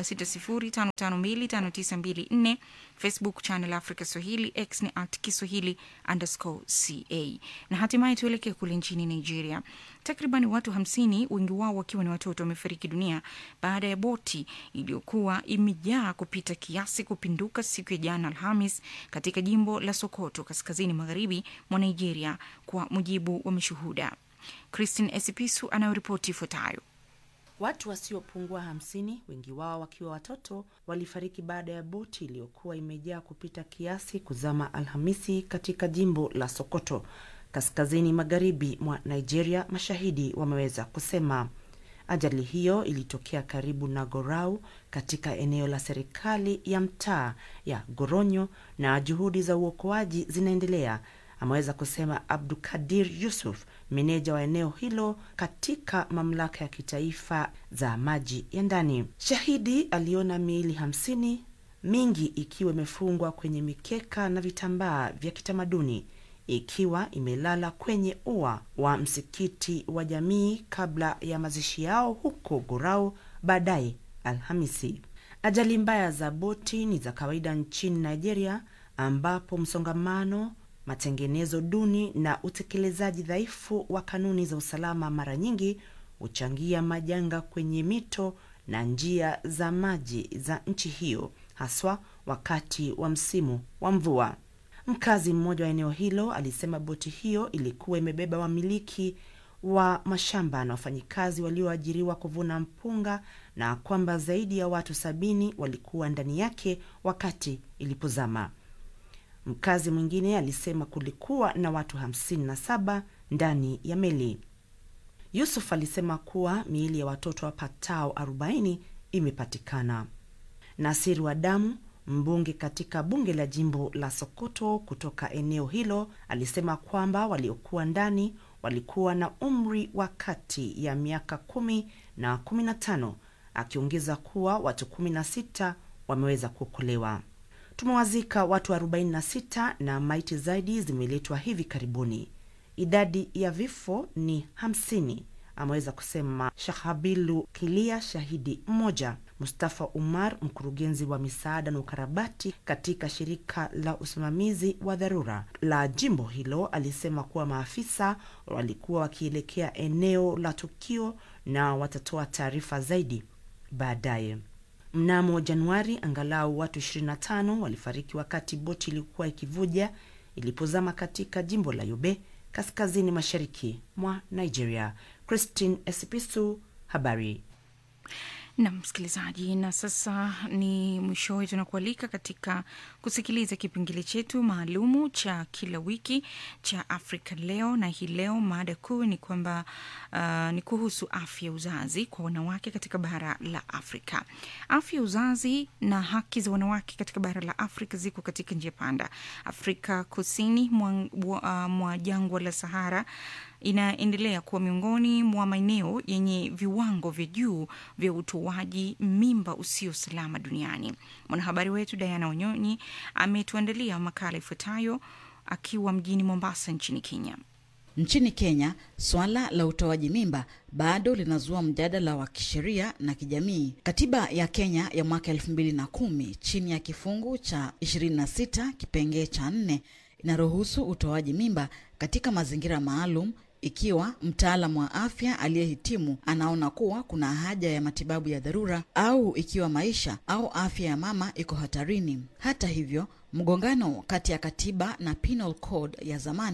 2760552594 Facebook channel Africa Swahili, X ni at Kiswahili underscore ca. Na hatimaye tuelekee kule nchini Nigeria. Takriban watu hamsini, wengi wao wakiwa ni watoto, wamefariki dunia baada ya boti iliyokuwa imejaa kupita kiasi kupinduka siku ya jana Alhamis katika jimbo la Sokoto, kaskazini magharibi mwa Nigeria, kwa mujibu wa mashuhuda. Christine Esipisu anayoripoti ifuatayo. Watu wasiopungua hamsini, wengi wao wakiwa watoto, walifariki baada ya boti iliyokuwa imejaa kupita kiasi kuzama Alhamisi katika jimbo la Sokoto, kaskazini magharibi mwa Nigeria, mashahidi wameweza kusema. Ajali hiyo ilitokea karibu na Gorau katika eneo la serikali ya mtaa ya Goronyo na juhudi za uokoaji zinaendelea, ameweza kusema Abdukadir Yusuf, meneja wa eneo hilo katika mamlaka ya kitaifa za maji ya ndani. Shahidi aliona miili hamsini, mingi ikiwa imefungwa kwenye mikeka na vitambaa vya kitamaduni ikiwa imelala kwenye ua wa msikiti wa jamii kabla ya mazishi yao huko Gorau baadaye Alhamisi. Ajali mbaya za boti ni za kawaida nchini Nigeria, ambapo msongamano, matengenezo duni na utekelezaji dhaifu wa kanuni za usalama mara nyingi huchangia majanga kwenye mito na njia za maji za nchi hiyo, haswa wakati wa msimu wa mvua. Mkazi mmoja wa eneo hilo alisema boti hiyo ilikuwa imebeba wamiliki wa mashamba na wafanyikazi walioajiriwa kuvuna mpunga na kwamba zaidi ya watu sabini walikuwa ndani yake wakati ilipozama. Mkazi mwingine alisema kulikuwa na watu hamsini na saba ndani ya meli. Yusuf alisema kuwa miili ya watoto wapatao 40 imepatikana. Nasiri wa damu mbunge katika bunge la jimbo la Sokoto kutoka eneo hilo alisema kwamba waliokuwa ndani walikuwa na umri wa kati ya miaka kumi na kumi na tano, akiongeza kuwa watu kumi na sita wameweza kuokolewa. Tumewazika watu 46 na maiti zaidi zimeletwa hivi karibuni. Idadi ya vifo ni 50, ameweza kusema Shahabilu Kilia, shahidi mmoja. Mustafa Umar, mkurugenzi wa misaada na ukarabati katika shirika la usimamizi wa dharura la jimbo hilo, alisema kuwa maafisa walikuwa wakielekea eneo la tukio na watatoa taarifa zaidi baadaye. Mnamo Januari, angalau watu 25 walifariki wakati boti ilikuwa ikivuja ilipozama katika jimbo la Yobe, kaskazini mashariki mwa Nigeria. Christine Esipisu, habari na msikilizaji, na sasa ni mwishowe, tunakualika katika kusikiliza kipengele chetu maalumu cha kila wiki cha Afrika Leo, na hii leo mada kuu ni kwamba uh, ni kuhusu afya ya uzazi kwa wanawake katika bara la Afrika. Afya ya uzazi na haki za wanawake katika bara la Afrika ziko katika njia panda. Afrika kusini mwa, uh, mwa jangwa la Sahara inaendelea kuwa miongoni mwa maeneo yenye viwango vya juu vya utoaji mimba usio salama duniani. Mwanahabari wetu Diana Wanyonyi ametuandalia makala ifuatayo akiwa mjini Mombasa nchini Kenya. Nchini Kenya, swala la utoaji mimba bado linazua mjadala wa kisheria na kijamii. Katiba ya Kenya ya mwaka elfu mbili na kumi chini ya kifungu cha 26 kipengee cha nne inaruhusu utoaji mimba katika mazingira maalum ikiwa mtaalamu wa afya aliyehitimu anaona kuwa kuna haja ya matibabu ya dharura au ikiwa maisha au afya ya mama iko hatarini. Hata hivyo, mgongano kati ya katiba na penal code ya zamani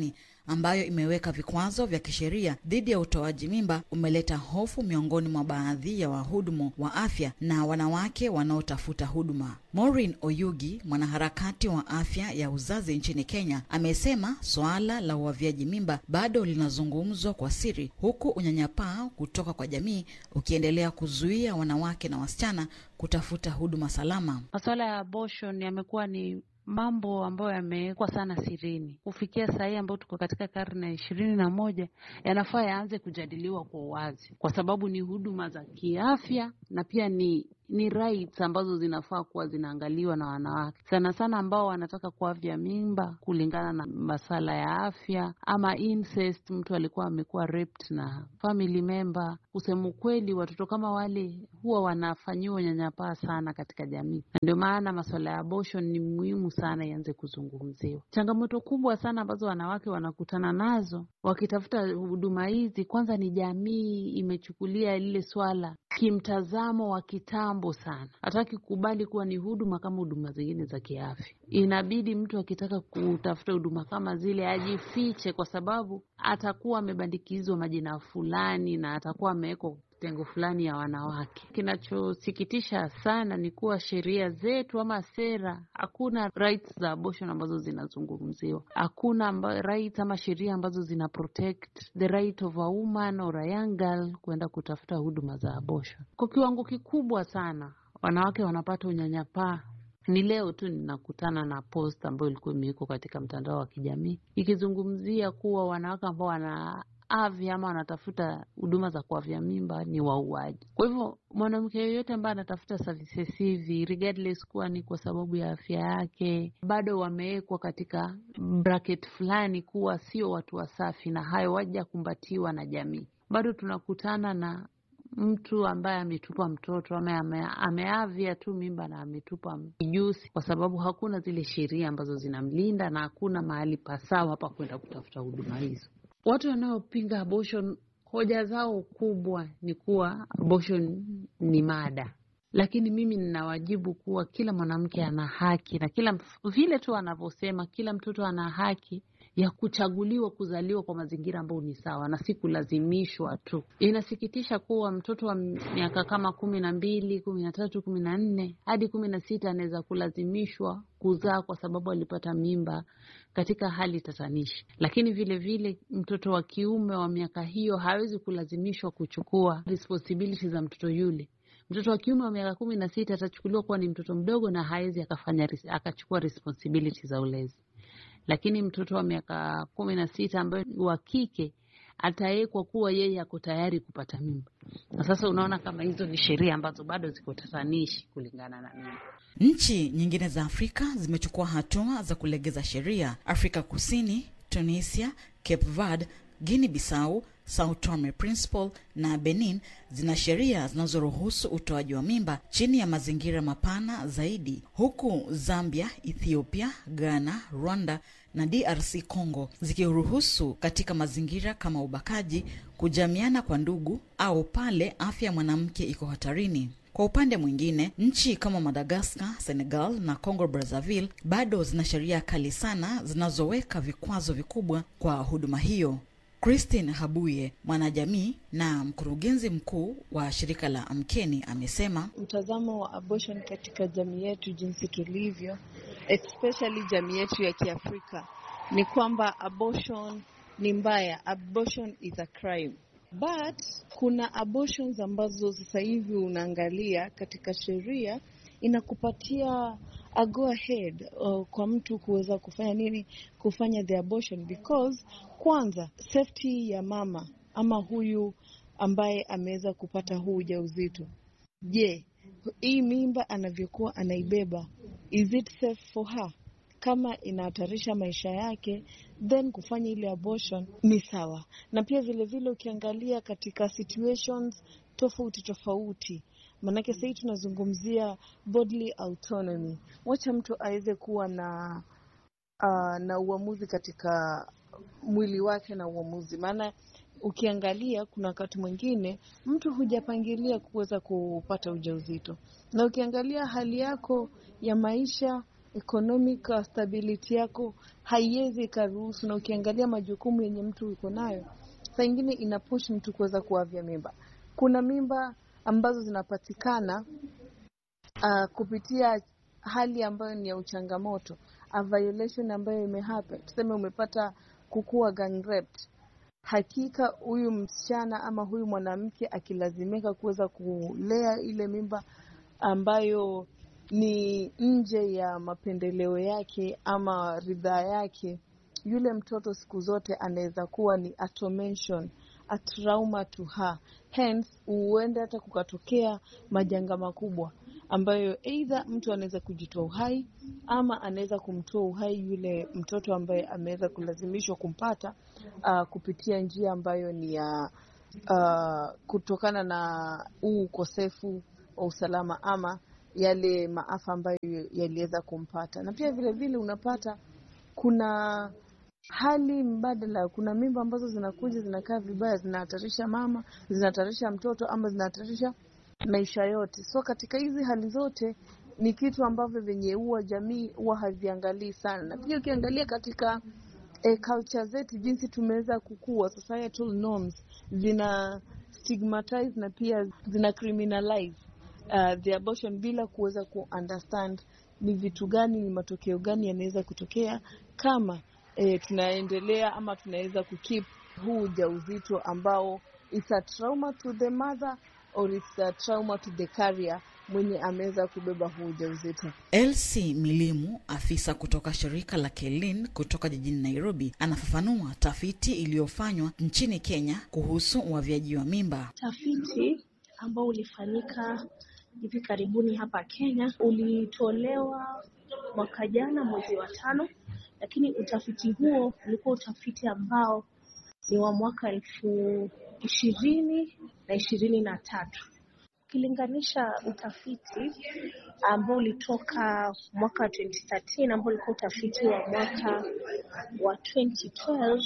ambayo imeweka vikwazo vya kisheria dhidi ya utoaji mimba umeleta hofu miongoni mwa baadhi ya wahudumu wa afya na wanawake wanaotafuta huduma. Maureen Oyugi, mwanaharakati wa afya ya uzazi nchini Kenya, amesema suala la uavyaji mimba bado linazungumzwa kwa siri, huku unyanyapaa kutoka kwa jamii ukiendelea kuzuia wanawake na wasichana kutafuta huduma salama. Masuala ya abortion yamekuwa ni mambo ambayo yamewekwa sana sirini. Kufikia saa hii ambayo tuko katika karne ya ishirini na moja, yanafaa yaanze kujadiliwa kwa uwazi, kwa sababu ni huduma za kiafya na pia ni ni rights ambazo zinafaa kuwa zinaangaliwa na wanawake sana sana ambao wanataka kuavya mimba kulingana na masala ya afya ama incest, mtu alikuwa amekuwa raped na family member. Kusema ukweli, watoto kama wale huwa wanafanyiwa unyanyapaa sana katika jamii, na ndio maana masuala ya abortion ni muhimu sana ianze kuzungumziwa. Changamoto kubwa sana ambazo wanawake wanakutana nazo wakitafuta huduma hizi, kwanza ni jamii imechukulia lile swala kimtazamo wa kitambo sana, hataki kukubali kuwa ni huduma kama huduma zingine za kiafya. Inabidi mtu akitaka kutafuta huduma kama zile ajifiche, kwa sababu atakuwa amebandikizwa majina fulani na atakuwa amewekwa kitengo fulani ya wanawake. Kinachosikitisha sana ni kuwa sheria zetu ama sera, hakuna rights za abortion ambazo zinazungumziwa. Hakuna amba, rights ama sheria ambazo zina protect the right of a woman or a young girl kuenda kutafuta huduma za abortion. Kwa kiwango kikubwa sana wanawake wanapata unyanyapaa. Ni leo tu ninakutana na post ambayo ilikuwa imewekwa katika mtandao wa kijamii ikizungumzia kuwa wanawake ambao wana avya ama wanatafuta huduma za kuavya mimba ni wauaji. Kwa hivyo mwanamke yoyote ambaye anatafuta services hivi regardless kuwa ni kwa sababu ya afya yake, bado wamewekwa katika bracket fulani kuwa sio watu wasafi, na hayo wajakumbatiwa na jamii. Bado tunakutana na mtu ambaye ametupa mtoto ama ame, ameavya tu mimba na ametupa kijusi, kwa sababu hakuna zile sheria ambazo zinamlinda na hakuna mahali pasawa pa kwenda kutafuta huduma hizo. Watu wanaopinga abortion hoja zao kubwa ni kuwa abortion ni mada, lakini mimi ninawajibu kuwa kila mwanamke ana haki na kila vile tu anavyosema, kila mtoto ana haki ya kuchaguliwa kuzaliwa kwa mazingira ambayo ni sawa na si kulazimishwa tu. Inasikitisha kuwa mtoto wa miaka kama kumi na mbili, kumi na tatu, kumi na nne hadi kumi na sita anaweza kulazimishwa kuzaa kwa sababu alipata mimba katika hali tatanishi, lakini vile vile mtoto wa kiume wa miaka hiyo hawezi kulazimishwa kuchukua responsibility za mtoto yule. Mtoto wa kiume wa miaka kumi na sita atachukuliwa kuwa ni mtoto mdogo na hawezi akafanya akachukua responsibility za ulezi lakini mtoto wa miaka kumi na sita ambaye wa kike atawekwa kuwa yeye ako tayari kupata mimba. Na sasa unaona kama hizo ni sheria ambazo bado ziko tatanishi kulingana na mimi. Nchi nyingine za Afrika zimechukua hatua za kulegeza sheria. Afrika Kusini, Tunisia, Cape Verde, Guinea Bissau, Sao Tome Principe na Benin zina sheria zinazoruhusu utoaji wa mimba chini ya mazingira mapana zaidi, huku Zambia, Ethiopia, Ghana, Rwanda na DRC Congo zikiruhusu katika mazingira kama ubakaji, kujamiana kwa ndugu au pale afya ya mwanamke iko hatarini. Kwa upande mwingine, nchi kama Madagaskar, Senegal na Congo Brazzaville bado zina sheria kali sana zinazoweka vikwazo vikubwa kwa huduma hiyo. Christine Habuye, mwanajamii na mkurugenzi mkuu wa shirika la Amkeni, amesema mtazamo wa abortion katika jamii yetu jinsi tulivyo, especially jamii yetu ya Kiafrika, ni kwamba abortion ni mbaya, abortion is a crime. But kuna abortions ambazo sasa hivi unaangalia katika sheria inakupatia a go ahead uh, kwa mtu kuweza kufanya nini, kufanya the abortion because kwanza safety ya mama ama huyu ambaye ameweza kupata huu ujauzito. Je, hii mimba anavyokuwa anaibeba, is it safe for her? Kama inahatarisha maisha yake, then kufanya ile abortion ni sawa. Na pia vile vile ukiangalia katika situations tofauti tofauti Maanake sahii tunazungumzia bodily autonomy, wacha mtu aweze kuwa na uh, na uamuzi katika mwili wake na uamuzi. Maana ukiangalia kuna wakati mwingine mtu hujapangilia kuweza kupata ujauzito, na ukiangalia hali yako ya maisha economic uh, stability yako haiwezi ikaruhusu, na ukiangalia majukumu yenye mtu uko nayo, saa ingine ina push mtu kuweza kuavya mimba. Kuna mimba ambazo zinapatikana uh, kupitia hali ambayo ni ya uchangamoto, a violation ambayo imehappen, tuseme umepata kukua gang raped hakika huyu msichana ama huyu mwanamke akilazimika kuweza kulea ile mimba ambayo ni nje ya mapendeleo yake ama ridhaa yake, yule mtoto siku zote anaweza kuwa ni a tormention, a trauma to her. Hence huenda hata kukatokea majanga makubwa ambayo either mtu anaweza kujitoa uhai ama anaweza kumtoa uhai yule mtoto ambaye ameweza kulazimishwa kumpata uh, kupitia njia ambayo ni ya uh, kutokana na huu ukosefu wa usalama ama yale maafa ambayo yaliweza kumpata. Na pia vile vile unapata kuna hali mbadala, kuna mimba ambazo zinakuja zinakaa vibaya, zinahatarisha mama, zinahatarisha mtoto ama zinahatarisha maisha yote. So katika hizi hali zote ni kitu ambavyo venye huwa jamii huwa haviangalii sana, na pia ukiangalia katika eh, culture zetu jinsi tumeweza kukua, societal norms zina stigmatize na pia zina criminalize uh, the abortion bila kuweza ku understand ni vitu gani, ni matokeo gani yanaweza kutokea kama eh, tunaendelea ama tunaweza kukeep huu ujauzito ambao it's a trauma to the mother or it's a trauma to the carrier mwenye ameweza kubeba huu ujauzito. Elsie Milimu, afisa kutoka shirika la Kelin kutoka jijini Nairobi, anafafanua tafiti iliyofanywa nchini Kenya kuhusu uavyaji wa mimba. Tafiti ambao ulifanyika hivi karibuni hapa Kenya ulitolewa mwaka jana mwezi wa tano, lakini utafiti huo ulikuwa utafiti ambao ni wa mwaka elfu ishirini na ishirini na tatu ukilinganisha utafiti ambao ulitoka mwaka wa 2013 ambao ulikuwa utafiti wa mwaka wa 2012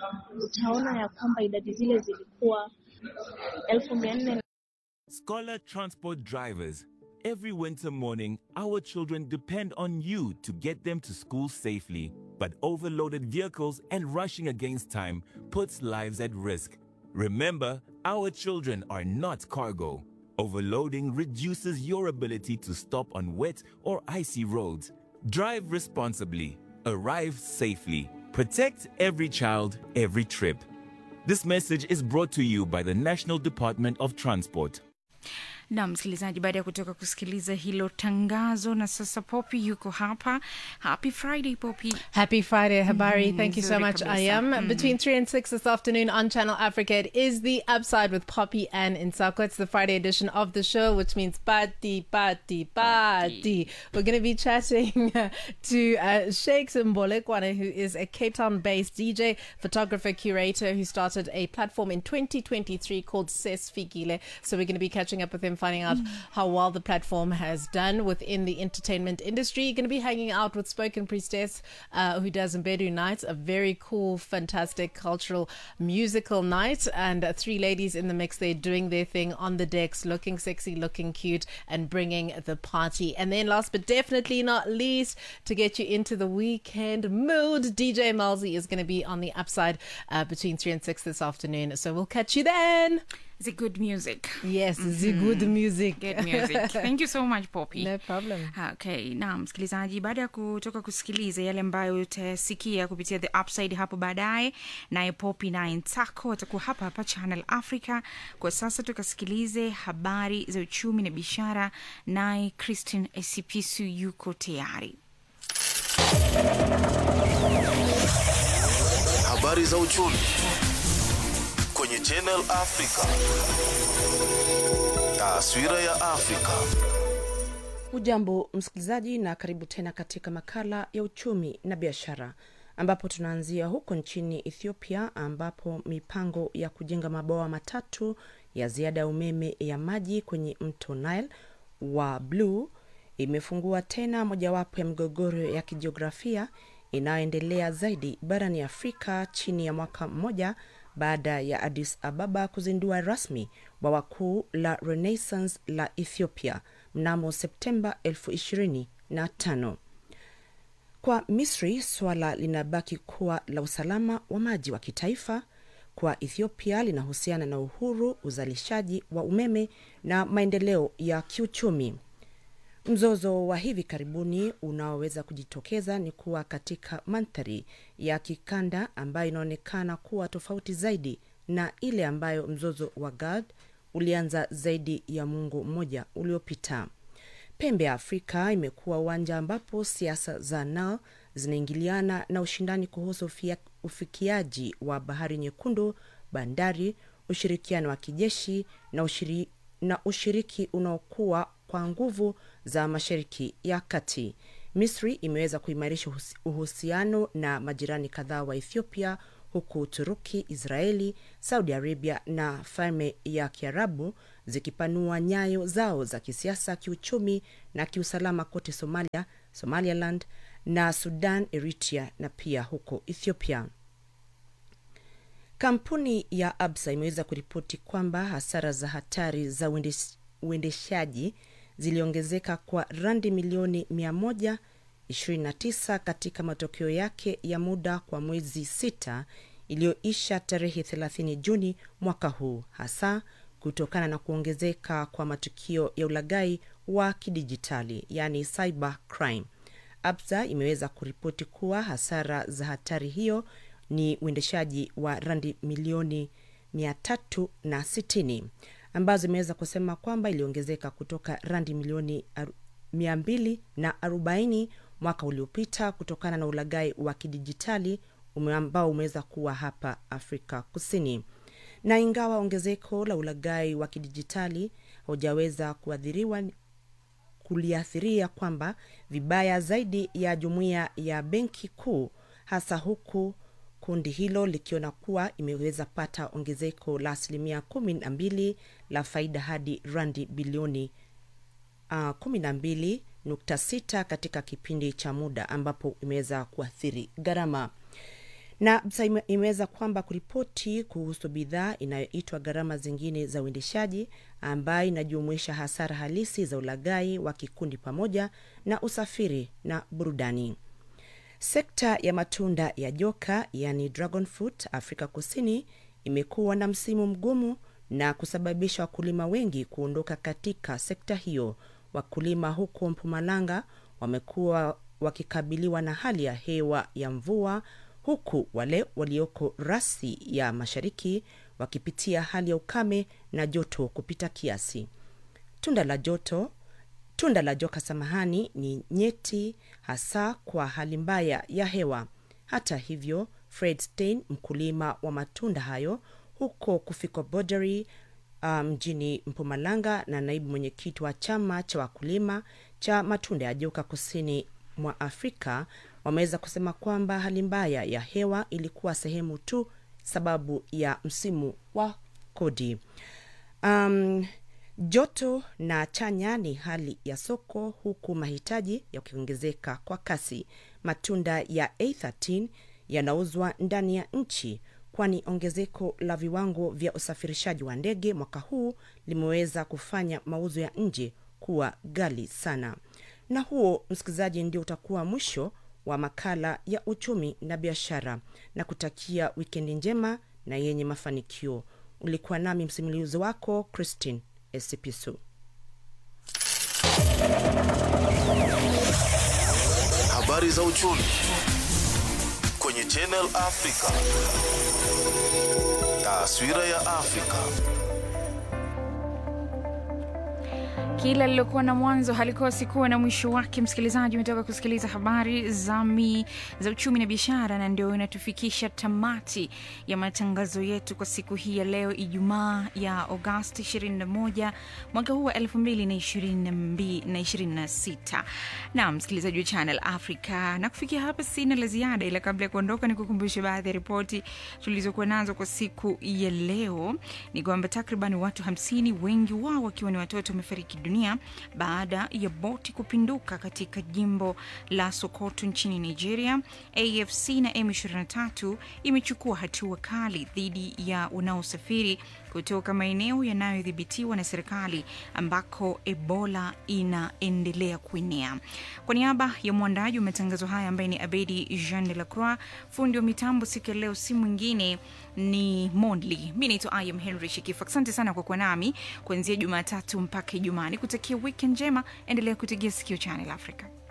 utaona ya kwamba idadi zile zilikuwa elfu mia nne Scholar transport drivers, every winter morning, our children depend on you to get them to school safely. But overloaded vehicles and rushing against time puts lives at risk. Remember, our children are not cargo. Overloading reduces your ability to stop on wet or icy roads. Drive responsibly, arrive safely, protect every child, every trip. This message is brought to you by the National Department of Transport. na msikilizaji, baada ya kutoka kusikiliza hilo tangazo, na sasa Poppy yuko hapa. Happy Friday Poppy. Happy Friday, Habari. Mhm, Thank you so nzuri much. I kabisa. am Mhm. between 3 and 6 this afternoon on Channel Africa. It is the Upside with Poppy and Insako. It's the Friday edition of the show, which means party, party, party. We're going to be chatting to uh, Sheikh Mbolekwane, who is a Cape Town based DJ, photographer, curator, who started a platform in 2023 called Ses Fikile. So we're going to be catching up with him, finding out how well the platform has done within the entertainment industry. You're going to be hanging out with Spoken Priestess, uh, who does Mbedu Nights, a very cool, fantastic cultural musical night. And uh, three ladies in the mix, they're doing their thing on the decks, looking sexy, looking cute, and bringing the party. And then, last but definitely not least, to get you into the weekend mood, DJ Malzi is going to be on the upside uh, between 3 and 6 this afternoon. So we'll catch you then. The good music. Yes, the good music. Good music. Thank you so much Poppy. No problem. Okay, na msikilizaji, baada ya kutoka kusikiliza yale ambayo utasikia kupitia the upside hapo baadaye, naye Poppy naye Ntako atakuwa hapa hapa Channel Africa. Kwa sasa tukasikilize habari za uchumi na biashara, naye Christine Esipisu yuko tayari. Habari za uchumi kwenye Channel Africa. Taswira ya Afrika. Ujambo msikilizaji, na karibu tena katika makala ya uchumi na biashara, ambapo tunaanzia huko nchini Ethiopia, ambapo mipango ya kujenga mabwawa matatu ya ziada ya umeme ya maji kwenye mto Nile wa Blue imefungua tena mojawapo ya migogoro ya kijiografia inayoendelea zaidi barani Afrika chini ya mwaka mmoja baada ya Addis Ababa kuzindua rasmi bwawa kuu la Renaissance la Ethiopia mnamo Septemba 2025. Kwa Misri, suala linabaki kuwa la usalama wa maji wa kitaifa. Kwa Ethiopia, linahusiana na uhuru, uzalishaji wa umeme na maendeleo ya kiuchumi. Mzozo wa hivi karibuni unaoweza kujitokeza ni kuwa katika mandhari ya kikanda ambayo inaonekana kuwa tofauti zaidi na ile ambayo mzozo wa Gad ulianza zaidi ya muongo mmoja uliopita. Pembe ya Afrika imekuwa uwanja ambapo siasa za Nile zinaingiliana na ushindani kuhusu ufia, ufikiaji wa bahari nyekundu, bandari, ushirikiano wa kijeshi na, ushiri, na ushiriki unaokuwa kwa nguvu za Mashariki ya Kati. Misri imeweza kuimarisha uhusiano na majirani kadhaa wa Ethiopia huku Uturuki, Israeli, Saudi Arabia na Falme ya Kiarabu zikipanua nyayo zao za kisiasa, kiuchumi na kiusalama kote Somalia, Somaliland na Sudan, Eritrea na pia huko Ethiopia. Kampuni ya Absa imeweza kuripoti kwamba hasara za hatari za uendeshaji ziliongezeka kwa randi milioni 129 katika matokeo yake ya muda kwa mwezi sita iliyoisha tarehe 30 Juni mwaka huu, hasa kutokana na kuongezeka kwa matukio ya ulaghai wa kidijitali, yani cyber crime. Absa imeweza kuripoti kuwa hasara za hatari hiyo ni uendeshaji wa randi milioni 360 ambazo imeweza kusema kwamba iliongezeka kutoka randi milioni 240 mwaka uliopita kutokana na ulaghai wa kidijitali ambao umeweza kuwa hapa Afrika Kusini. Na ingawa ongezeko la ulaghai wa kidijitali haujaweza kuathiriwa kuliathiria kwamba vibaya zaidi ya jumuiya ya benki kuu, hasa huku kundi hilo likiona kuwa imeweza pata ongezeko la asilimia kumi na mbili la faida hadi randi bilioni uh, kumi na mbili nukta sita katika kipindi cha muda ambapo imeweza kuathiri gharama na imeweza kwamba kuripoti kuhusu bidhaa inayoitwa gharama zingine za uendeshaji ambayo inajumuisha hasara halisi za ulaghai wa kikundi pamoja na usafiri na burudani. Sekta ya matunda ya joka yani dragon fruit Afrika Kusini imekuwa na msimu mgumu na kusababisha wakulima wengi kuondoka katika sekta hiyo. Wakulima huko Mpumalanga wamekuwa wakikabiliwa na hali ya hewa ya mvua huku wale walioko rasi ya mashariki wakipitia hali ya ukame na joto kupita kiasi. Tunda la joto tunda la joka samahani ni nyeti hasa kwa hali mbaya ya hewa. Hata hivyo, Fred Stein, mkulima wa matunda hayo huko Kufiko Boundary mjini um, Mpumalanga na naibu mwenyekiti wa chama cha wakulima cha matunda ya joka kusini mwa Afrika wameweza kusema kwamba hali mbaya ya hewa ilikuwa sehemu tu sababu ya msimu wa kodi. Um, joto na chanya ni hali ya soko, huku mahitaji yakiongezeka kwa kasi. Matunda ya A13 yanauzwa ndani ya nchi, kwani ongezeko la viwango vya usafirishaji wa ndege mwaka huu limeweza kufanya mauzo ya nje kuwa ghali sana. Na huo, msikilizaji, ndio utakuwa mwisho wa makala ya uchumi na biashara, na kutakia wikendi njema na yenye mafanikio. Ulikuwa nami msimulizi wako Christine Esipisu. Habari za uchumi kwenye Channel Africa. Taswira ya Afrika. Kila lilokuwa na mwanzo halikosi kuwa na mwisho wake. Msikilizaji, umetoka kusikiliza habari za mi za uchumi na biashara, na ndio inatufikisha tamati ya matangazo yetu kwa siku hii ya leo, Ijumaa ya Agosti 21 mwaka huu wa 2026. Na msikilizaji wa Channel Africa, na kufikia hapa sina la ziada, ila kabla ya kuondoka, ni kukumbusha baadhi ya ripoti tulizokuwa nazo kwa siku ya leo. Ni kwamba takriban watu 50 wengi wao wakiwa ni watoto wamefariki dunia baada ya boti kupinduka katika jimbo la Sokoto nchini Nigeria. AFC na M23 imechukua hatua kali dhidi ya wanaosafiri kutoka maeneo yanayodhibitiwa na serikali ambako Ebola inaendelea kuenea. Kwa niaba ya mwandaji wa matangazo haya ambaye ni Abedi Jean de la Croix, fundi wa mitambo siku ya leo si mwingine ni Mondli. Mi naitwa Ayam Henry Shikifu. Asante sana kwa kuwa nami kuanzia Jumatatu mpaka Ijumaa. Nikutakia wiki njema, endelea kutegea sikio Channel Africa.